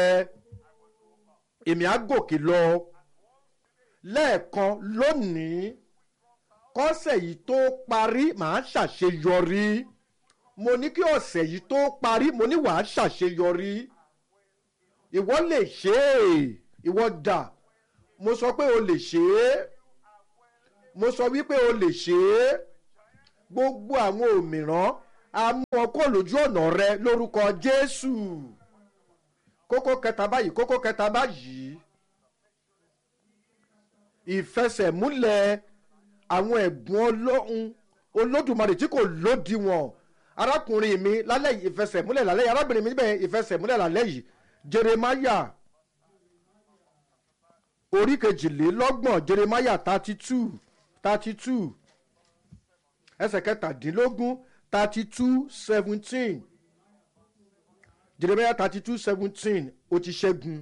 èmi á gòkè lọ lẹ́ẹ̀kan lónìí kọ́sẹ̀ yìí tó parí màá ṣàṣeyọrí mo ní kí ọ̀sẹ̀ yìí tó parí mo ní wàá ṣàṣeyọrí ìwọ lè ṣe é ìwọ dà mo sọ pé o lè ṣe é mo sọ wípé o lè ṣe é gbogbo àwọn òmìrán a mú wọn kó lójú ọ̀nà rẹ lórúkọ jésù kókó kẹta báyìí kókó kẹta báyìí ìfẹsẹ̀múlẹ̀ àwọn ẹ̀bùn ọlọ́run olódùmarè tí kò lódiwọ̀n arákùnrin mi lálẹ́ yìí ìfẹsẹ̀múlẹ̀ lálẹ́ yìí arábìnrin mi níbẹ̀ ìfẹsẹ̀múlẹ̀ lálẹ́ yìí jeremaya orí kejìlélọ́gbọ̀n jeremaya thirty two thirty two ẹsẹ̀ kẹtàdínlógún thirty two seventeen jeremaya thirty two seventeen ó ti ṣẹ́gun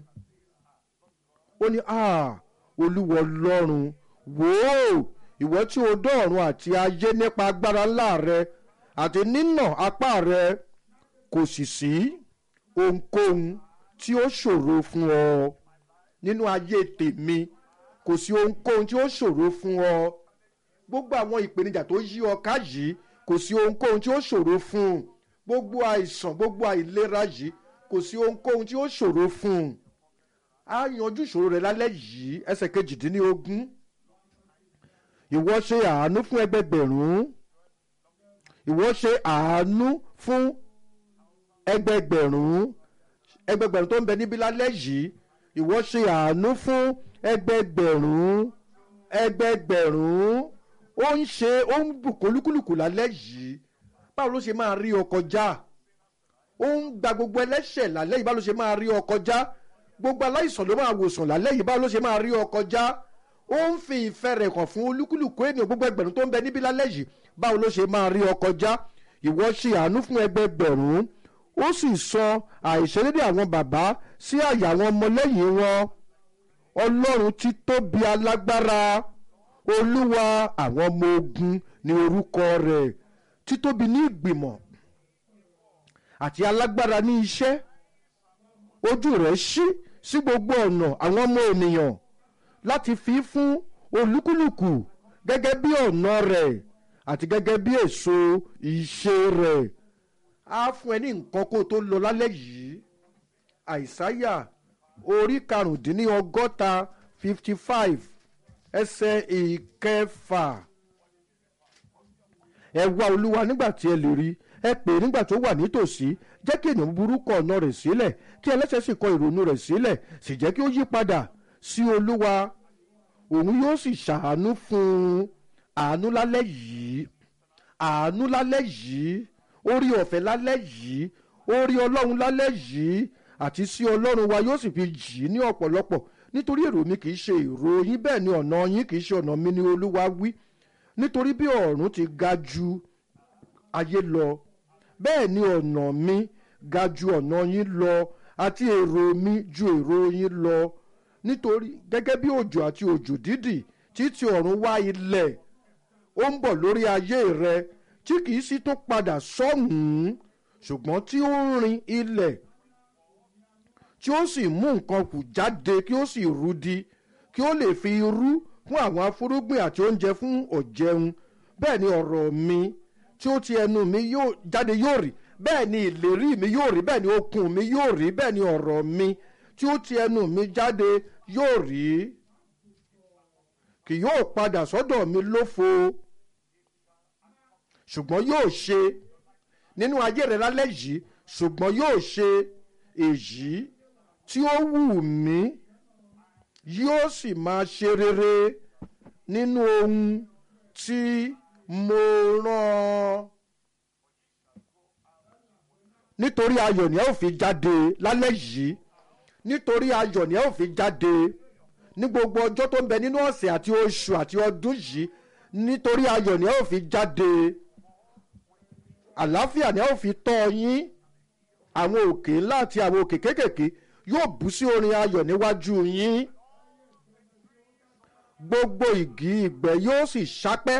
ó ní ah olúwa ọlọ́run wò ó ìwọ tí o dọ̀ọ̀run àti ayé nípa agbára ńlá rẹ àti nínà apá rẹ kò sì sí ohunkóhun tí ó ṣòro fún ọ nínú ayé tèmi kò sí ohunkóhun tí ó ṣòro fún ọ gbogbo àwọn ìpèníjà tó yí ọ ká yìí kò sí ohunkóhun tí ó ṣòro fún un gbogbo àìsàn gbogbo àìlera yìí kò sí ohunkóhun tí ó ṣòro fún un á yanjú ìṣòro rẹ lálẹ́ yìí ẹsẹ̀ kejìdínlógún ìwọ ṣe àánú fún ẹgbẹgbẹ̀rún ìwọ ṣe àánú fún ẹgbẹgbẹ̀rún ẹgbẹgbẹ̀rún tó ń bẹ níbí lálẹ́ yìí ìwọ ṣe àánú fún ẹgbẹgbẹ̀rún ẹgbẹgbẹ̀rún ó ń ṣe ó ń bùkún olúkúlùkù lálẹ́ yìí báwo ló ṣe máa rí ọ kọjá ó ń gba gbogbo ẹlẹ́ṣẹ̀ lálẹ́ yìí báwo ló ṣe máa rí ọ kọjá gbogbo aláìsàn ló máa wòsàn lálẹ́ yìí báwo ló ṣe máa rí ọ kọjá ó ń fi ìfẹ́ rẹ̀ hàn fún olúkúlùkù ènìyàn gbogbo ẹgbẹ̀rún tó ń bẹ níbí lálẹ́ yìí báwo ló ṣe máa rí ọ kọjá ìwọ ṣe àánú fún ẹgbẹgbẹ̀rún ó sì sọ àìṣedédé àwọn bàbá sí àyà àwọn ọmọlẹ́yìn wọn ọlọ́run tí tóbi alágbára olúwa àwọn ọmọ ogun ní orúkọ rẹ̀ títóbi ní ìgbìmọ̀ àti alágbára ní iṣẹ́ ojú rẹ̀ ṣí sí gbogbo ọ̀nà àwọn ọmọ ènìyàn láti fi fún olúkúlùkù gẹ́gẹ́ bí ọ̀nà rẹ̀ àti gẹ́gẹ́ bí èso ìṣe rẹ̀ á fún ẹ ní nǹkan kó tó lọ lálẹ́ yìí àìsáyà orí karùndínlọ́gọ́ta fifty five ẹsẹ̀ ìkẹfà ẹ wá olúwa nígbà tí ẹ lè rí ẹ pè é nígbà tó wà nítòsí jẹ́ kí ènìyàn burú kọ ọ̀nà rẹ̀ sílẹ̀ kí ẹlẹ́sẹ̀ sì kọ ìrònú rẹ̀ sílẹ̀ sì jẹ́ kí ó yí padà sí olúwa òun yóò sì ṣàánú fún un àánú lálẹ́ yìí àánú lálẹ́ yìí orí ọ̀fẹ́ lálẹ́ yìí orí ọlọ́run lálẹ́ yìí àti sí ọlọ́run wa yóò sì fi jì í ní ọ̀pọ̀lọpọ̀ nítorí èrò mi kì í ṣe èrò yín bẹ́ẹ̀ ni ọ̀nà yín kì í ṣe ọ̀nà mi ni olúwa wí nítorí bí ọ̀run ti ga ju ayé lọ bẹ́ẹ̀ ni ọ̀nà mi ga ju ọ̀nà yín lọ àti èrò mi ju èrò yín lọ nítorí gẹ́gẹ́ bí òjò àti òjò dídì títí ọ̀run wá ilẹ̀ ó ń bọ̀ lórí ayé rẹ tí kìí sí tó padà sọ́hùn-ún ṣùgbọ́n tí ó ń rin ilẹ̀ tí ó sì mú nǹkan kù jáde kí ó sì rúdi kí ó lè fi irú fún àwọn afúrúgbìn àti oúnjẹ fún ọ̀jẹun bẹ́ẹ̀ ni ọ̀rọ̀ mi tí ó ti ẹnu mi yóò jáde yóò rí bẹ́ẹ̀ ni ìlérí mi yóò rí bẹ́ẹ̀ ni okun mi yóò rí bẹ́ẹ̀ ni ọ̀rọ̀ mi tí ó ti ẹnu mi jáde yóò rí kì yóò padà sọ́dọ̀ mi lófo ṣùgbọ́n yóò ṣe nínú ayé rẹ lálẹ́ yìí ṣùgbọ́n yóò ṣe èyí tí ó wù mí yóò sì máa ṣe rere nínú ohun tí mo rán nítorí ayọ̀ ni ẹ ò fi jáde lálẹ́ yìí nítorí ayọ̀ ni ẹ ò fi jáde ní gbogbo ọjọ́ tó ń bẹ nínú ọ̀sẹ̀ àti oṣù àti ọdún yìí nítorí ayọ̀ ni ẹ ò fi jáde àlàáfíà ni ẹ ò fi tọ́ yín àwọn òkè ńlá àti àwọn òkè kéékèèké yóò bú sí orin ayọ̀ níwájú yín gbogbo igi ìgbẹ́ yóò sì ṣápẹ́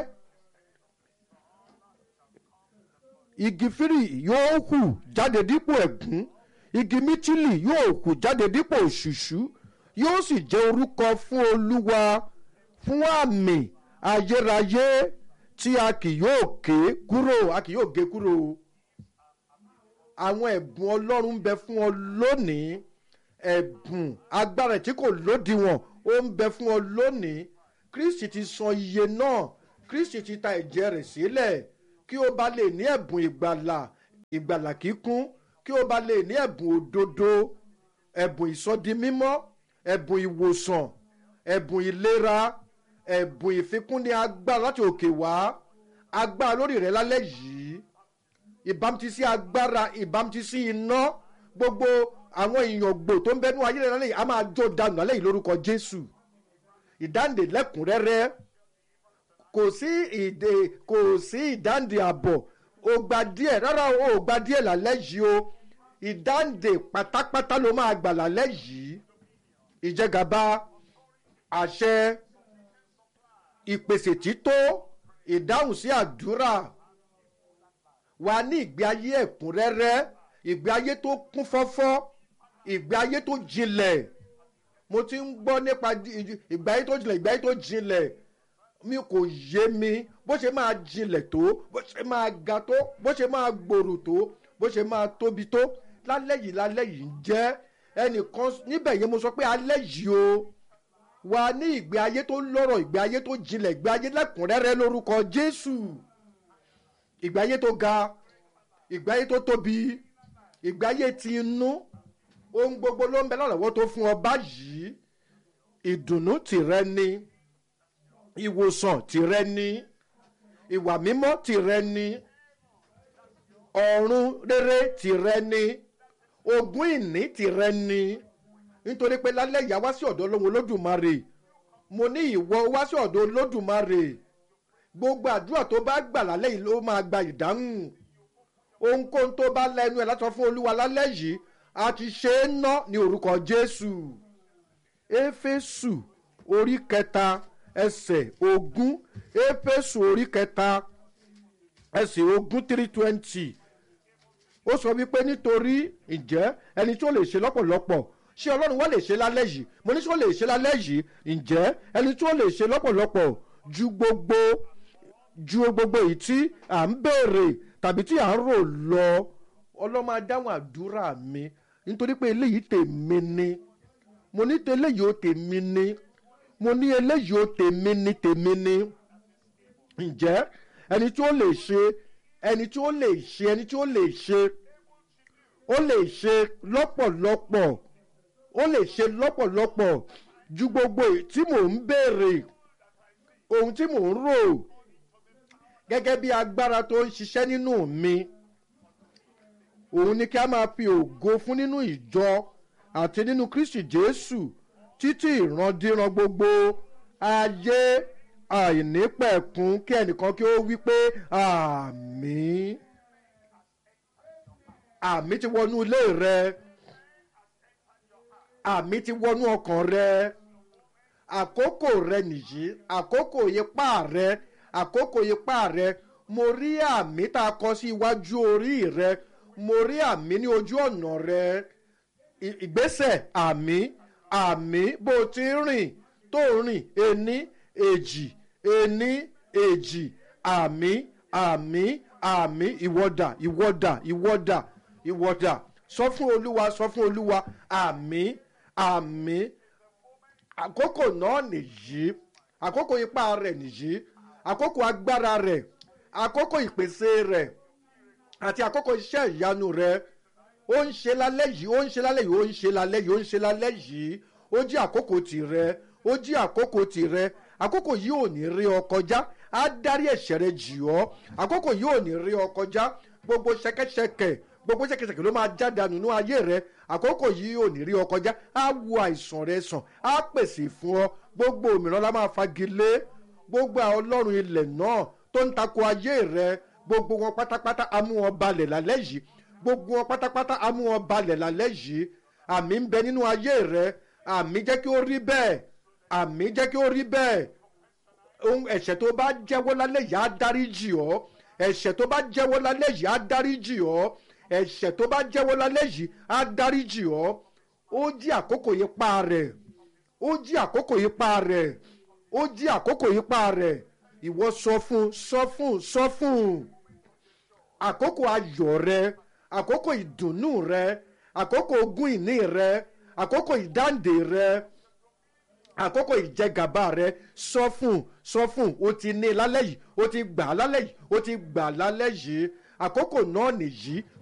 igi fírì yóò hù jáde dípò ẹ̀gún igi mítìlì yóò hù jáde dípò òṣùṣú yóò sì jẹ́ orúkọ fún olúwa fún àmì ayérayé tí a kì yóò ké kúrò a kì yóò gé kúrò àwọn ẹ̀bùn ọlọ́run ń bẹ fún ọ lónìí ẹ̀bùn agbára tí kò lódiwọ̀n ó ń bẹ fún ọ lónìí kristi ti san iye náà kristi ti ta ẹ̀jẹ̀ rẹ̀ sílẹ̀ kí o bá lè ní ẹ̀bùn ìgbàlà ìgbàlà kíkún kí o bá lè ní ẹ̀bùn òdodo ẹ̀bùn ìsọdimímọ́ ẹ̀bùn ìwòsàn ẹ̀bùn ìlera ẹ̀bùn ìfikúnni agbára láti òkè wá agbára lórí rẹ lálẹ́ yìí ìbámutísí agbára ìbámutísí iná gbogbo àwọn ìyàngbò tó ń bẹnu ayé rẹ lálẹ́ yìí a máa jó dànù lálẹ́ yìí lórúkọ jésù ìdáǹdè lẹ́kùnrẹ́rẹ́ kò sí ìdè kò sí ìdáǹdè àbọ̀ o gba díẹ̀ rárá o ò gba díẹ̀ lálẹ́ yìí o ìdáǹdè pátápátá ló máa gbà lálẹ́ yìí ìjẹgàba àṣẹ ìpèsè tító ìdáhùn sí àdúrà wà ní ìgbé ayé ẹ̀kúnrẹ́rẹ́ ìgbé ayé tó kún fọ́fọ́ ìgbé ayé tó jinlẹ̀ mo ti ń gbọ́ nípa ìgbé ayé tó jinlẹ̀ ìgbé ayé tó jinlẹ̀ mi kò yé mi bó ṣe máa jinlẹ̀ tó bó ṣe máa ga tó bó ṣe máa gbòòrò tó bó ṣe máa tóbi tó lálẹ́ yìí lálẹ́ yìí ń jẹ́ ẹnìkan níbẹ̀ yẹn mo sọ pé alẹ́ yìí o wà ní ìgbé ayé tó lọ́rọ̀ ìgbé ayé tó jinlẹ̀ ìgbé ayé lẹ́kùnrẹ́rẹ́ lórúkọ jésù ìgbé ayé tó ga ìgbé ayé tó tóbi ìgbé ayé ti inú ohun gbogbo ló ń bẹ lọ́rọ̀wọ́ tó fún ọ báyìí ìdùnnú tìrẹ ni ìwòsàn tìrẹ ni ìwà mímọ́ tìrẹ ni ọ̀run rere tìrẹ ni ogún ìní tìrẹ ni nítorí pé lálẹ́ ìyá wá sí ọ̀dọ̀ ọlọ́run olódùmarè mo ní ìwọ wá sí ọ̀dọ̀ olódùmarè gbogbo àdúrà tó bá gbà lálẹ́ yìí ló máa gba ìdáhùn ohunkóhun tó bá lẹ́nu ẹ̀ látọ̀ fún olúwa lálẹ́ yìí a ti ṣe é ná ní orúkọ jésù éfésù orí kẹta ẹsẹ̀ ogún éfésù orí kẹta ẹsẹ̀ ogún three twenty ó sọ wípé nítorí ǹjẹ́ ẹni tó lè ṣe lọ́pọ̀lọpọ̀ ṣé ọlọ́run wá lè ṣe lálẹ́ yìí mo ní sọ lè ṣe lálẹ́ yìí ǹjẹ́ ẹni tó lè ṣe lọ́pọ̀lọpọ̀ ju gbogbo ju gbogbo èyí tí à ń béèrè tàbí tí à ń rò lọ ọlọ́mọ adáhùn àdúrà mi nítorí pé eléyìí tèmi ni mo ní eléyìí ó tèmi ni mo ní eléyìí ó tèmi ni tèmi ni ǹjẹ́ ẹni tí ó lè ṣe ẹni tí ó lè ṣe ẹni tí ó lè ṣe ó lè ṣe lọ́pọ̀lọpọ̀ ó lè ṣe lọ́pọ̀lọpọ̀ ju gbogbo èyí tí mò ń béèrè ohun tí mò ń rò gẹ́gẹ́ bí agbára tó ń ṣiṣẹ́ nínú mi òun ni kí a máa fi ògo fún nínú ìjọ àti nínú kristi jésù títí ìrandíran gbogbo ayé àìnípẹ̀kun kí ẹnìkan kí ó wí pé àmì àmì ti wọnú ilé rẹ àmì ti wọnú ọkàn rẹ àkókò rẹ nìyí àkókò ipá rẹ àkókò ipá rẹ mo rí àmì tá a kọ sí iwájú orí rẹ mo rí àmì ní ojú ọ̀nà rẹ ìgbésẹ̀ àmì àmì bó o ti ń rìn tó ń rìn ení èjì ení èjì àmì àmì àmì ìwọ́dà ìwọ́dà ìwọ́dà ìwọ́dà sọ fún olúwa sọ fún olúwa àmì àmì àkókò náà nìyí àkókò ipá rẹ̀ nìyí àkókò agbára rẹ̀ àkókò ìpèsè rẹ̀ àti àkókò iṣẹ́ ìyanu rẹ̀ ó ń ṣe lálẹ́ yìí ó ń ṣe lálẹ́ yìí ó ń ṣe lálẹ́ yìí ó ń ṣe lálẹ́ yìí ó jí àkókò tìrẹ ó jí àkókò tìrẹ àkókò yìí ò ní rí ọ kọjá á dárí ẹ̀ṣẹ̀ rẹ jì ọ́ àkókò yìí ò ní rí ọ kọjá gbogbo ṣẹkẹṣẹkẹ gbogbo ṣẹkẹṣẹkẹ ló máa jáde nínú ayé rẹ àkókò yìí ò ní rí ọ kọjá á wo àìsàn rẹ sàn á pèsè fún ọ gbogbo òmìnira la máa fagilé gbogbo àwọn ọlọ́run ilẹ̀ náà tó ń takò ayé rẹ gbogbo wọn pátápátá á mú wọn balẹ̀ lálẹ́ yìí gbogbo wọn pátápátá á mú wọn balẹ̀ lálẹ́ yìí àmì ń bẹ nínú ayé rẹ àmì jẹ́ kí ó rí bẹ́ẹ̀ àmì jẹ́ kí ó rí bẹ́ẹ̀ ohun ẹ̀ṣẹ̀ tó bá jẹ́wọ́ lálẹ́ yìí á dáríjì ọ́ ẹ̀ṣẹ̀ tó bá jẹ́wọ́ lálẹ́ yìí á dáríjì ọ́ ẹ̀ṣẹ̀ tó bá jẹ́wọ́ lálẹ́ yìí á dáríjì ọ́ ó jí àkókò yìí pa rẹ̀ ó jí àkókò yìí pa rẹ̀ ó jí àkókò yìí pa rẹ̀ ìwọ sọ fún sọ fún sọ fún àkókò ayọ̀ rẹ àkókò ìdùnnú rẹ àkókò ogún ìní rẹ àkókò ìdáǹdè rẹ àkókò ìjẹgàba rẹ sọ fún sọ fún un o ti ní i lálẹ́ yìí o ti gbà á lálẹ́ yìí o ti gbà á lálẹ́ yìí àkókò náà nìyí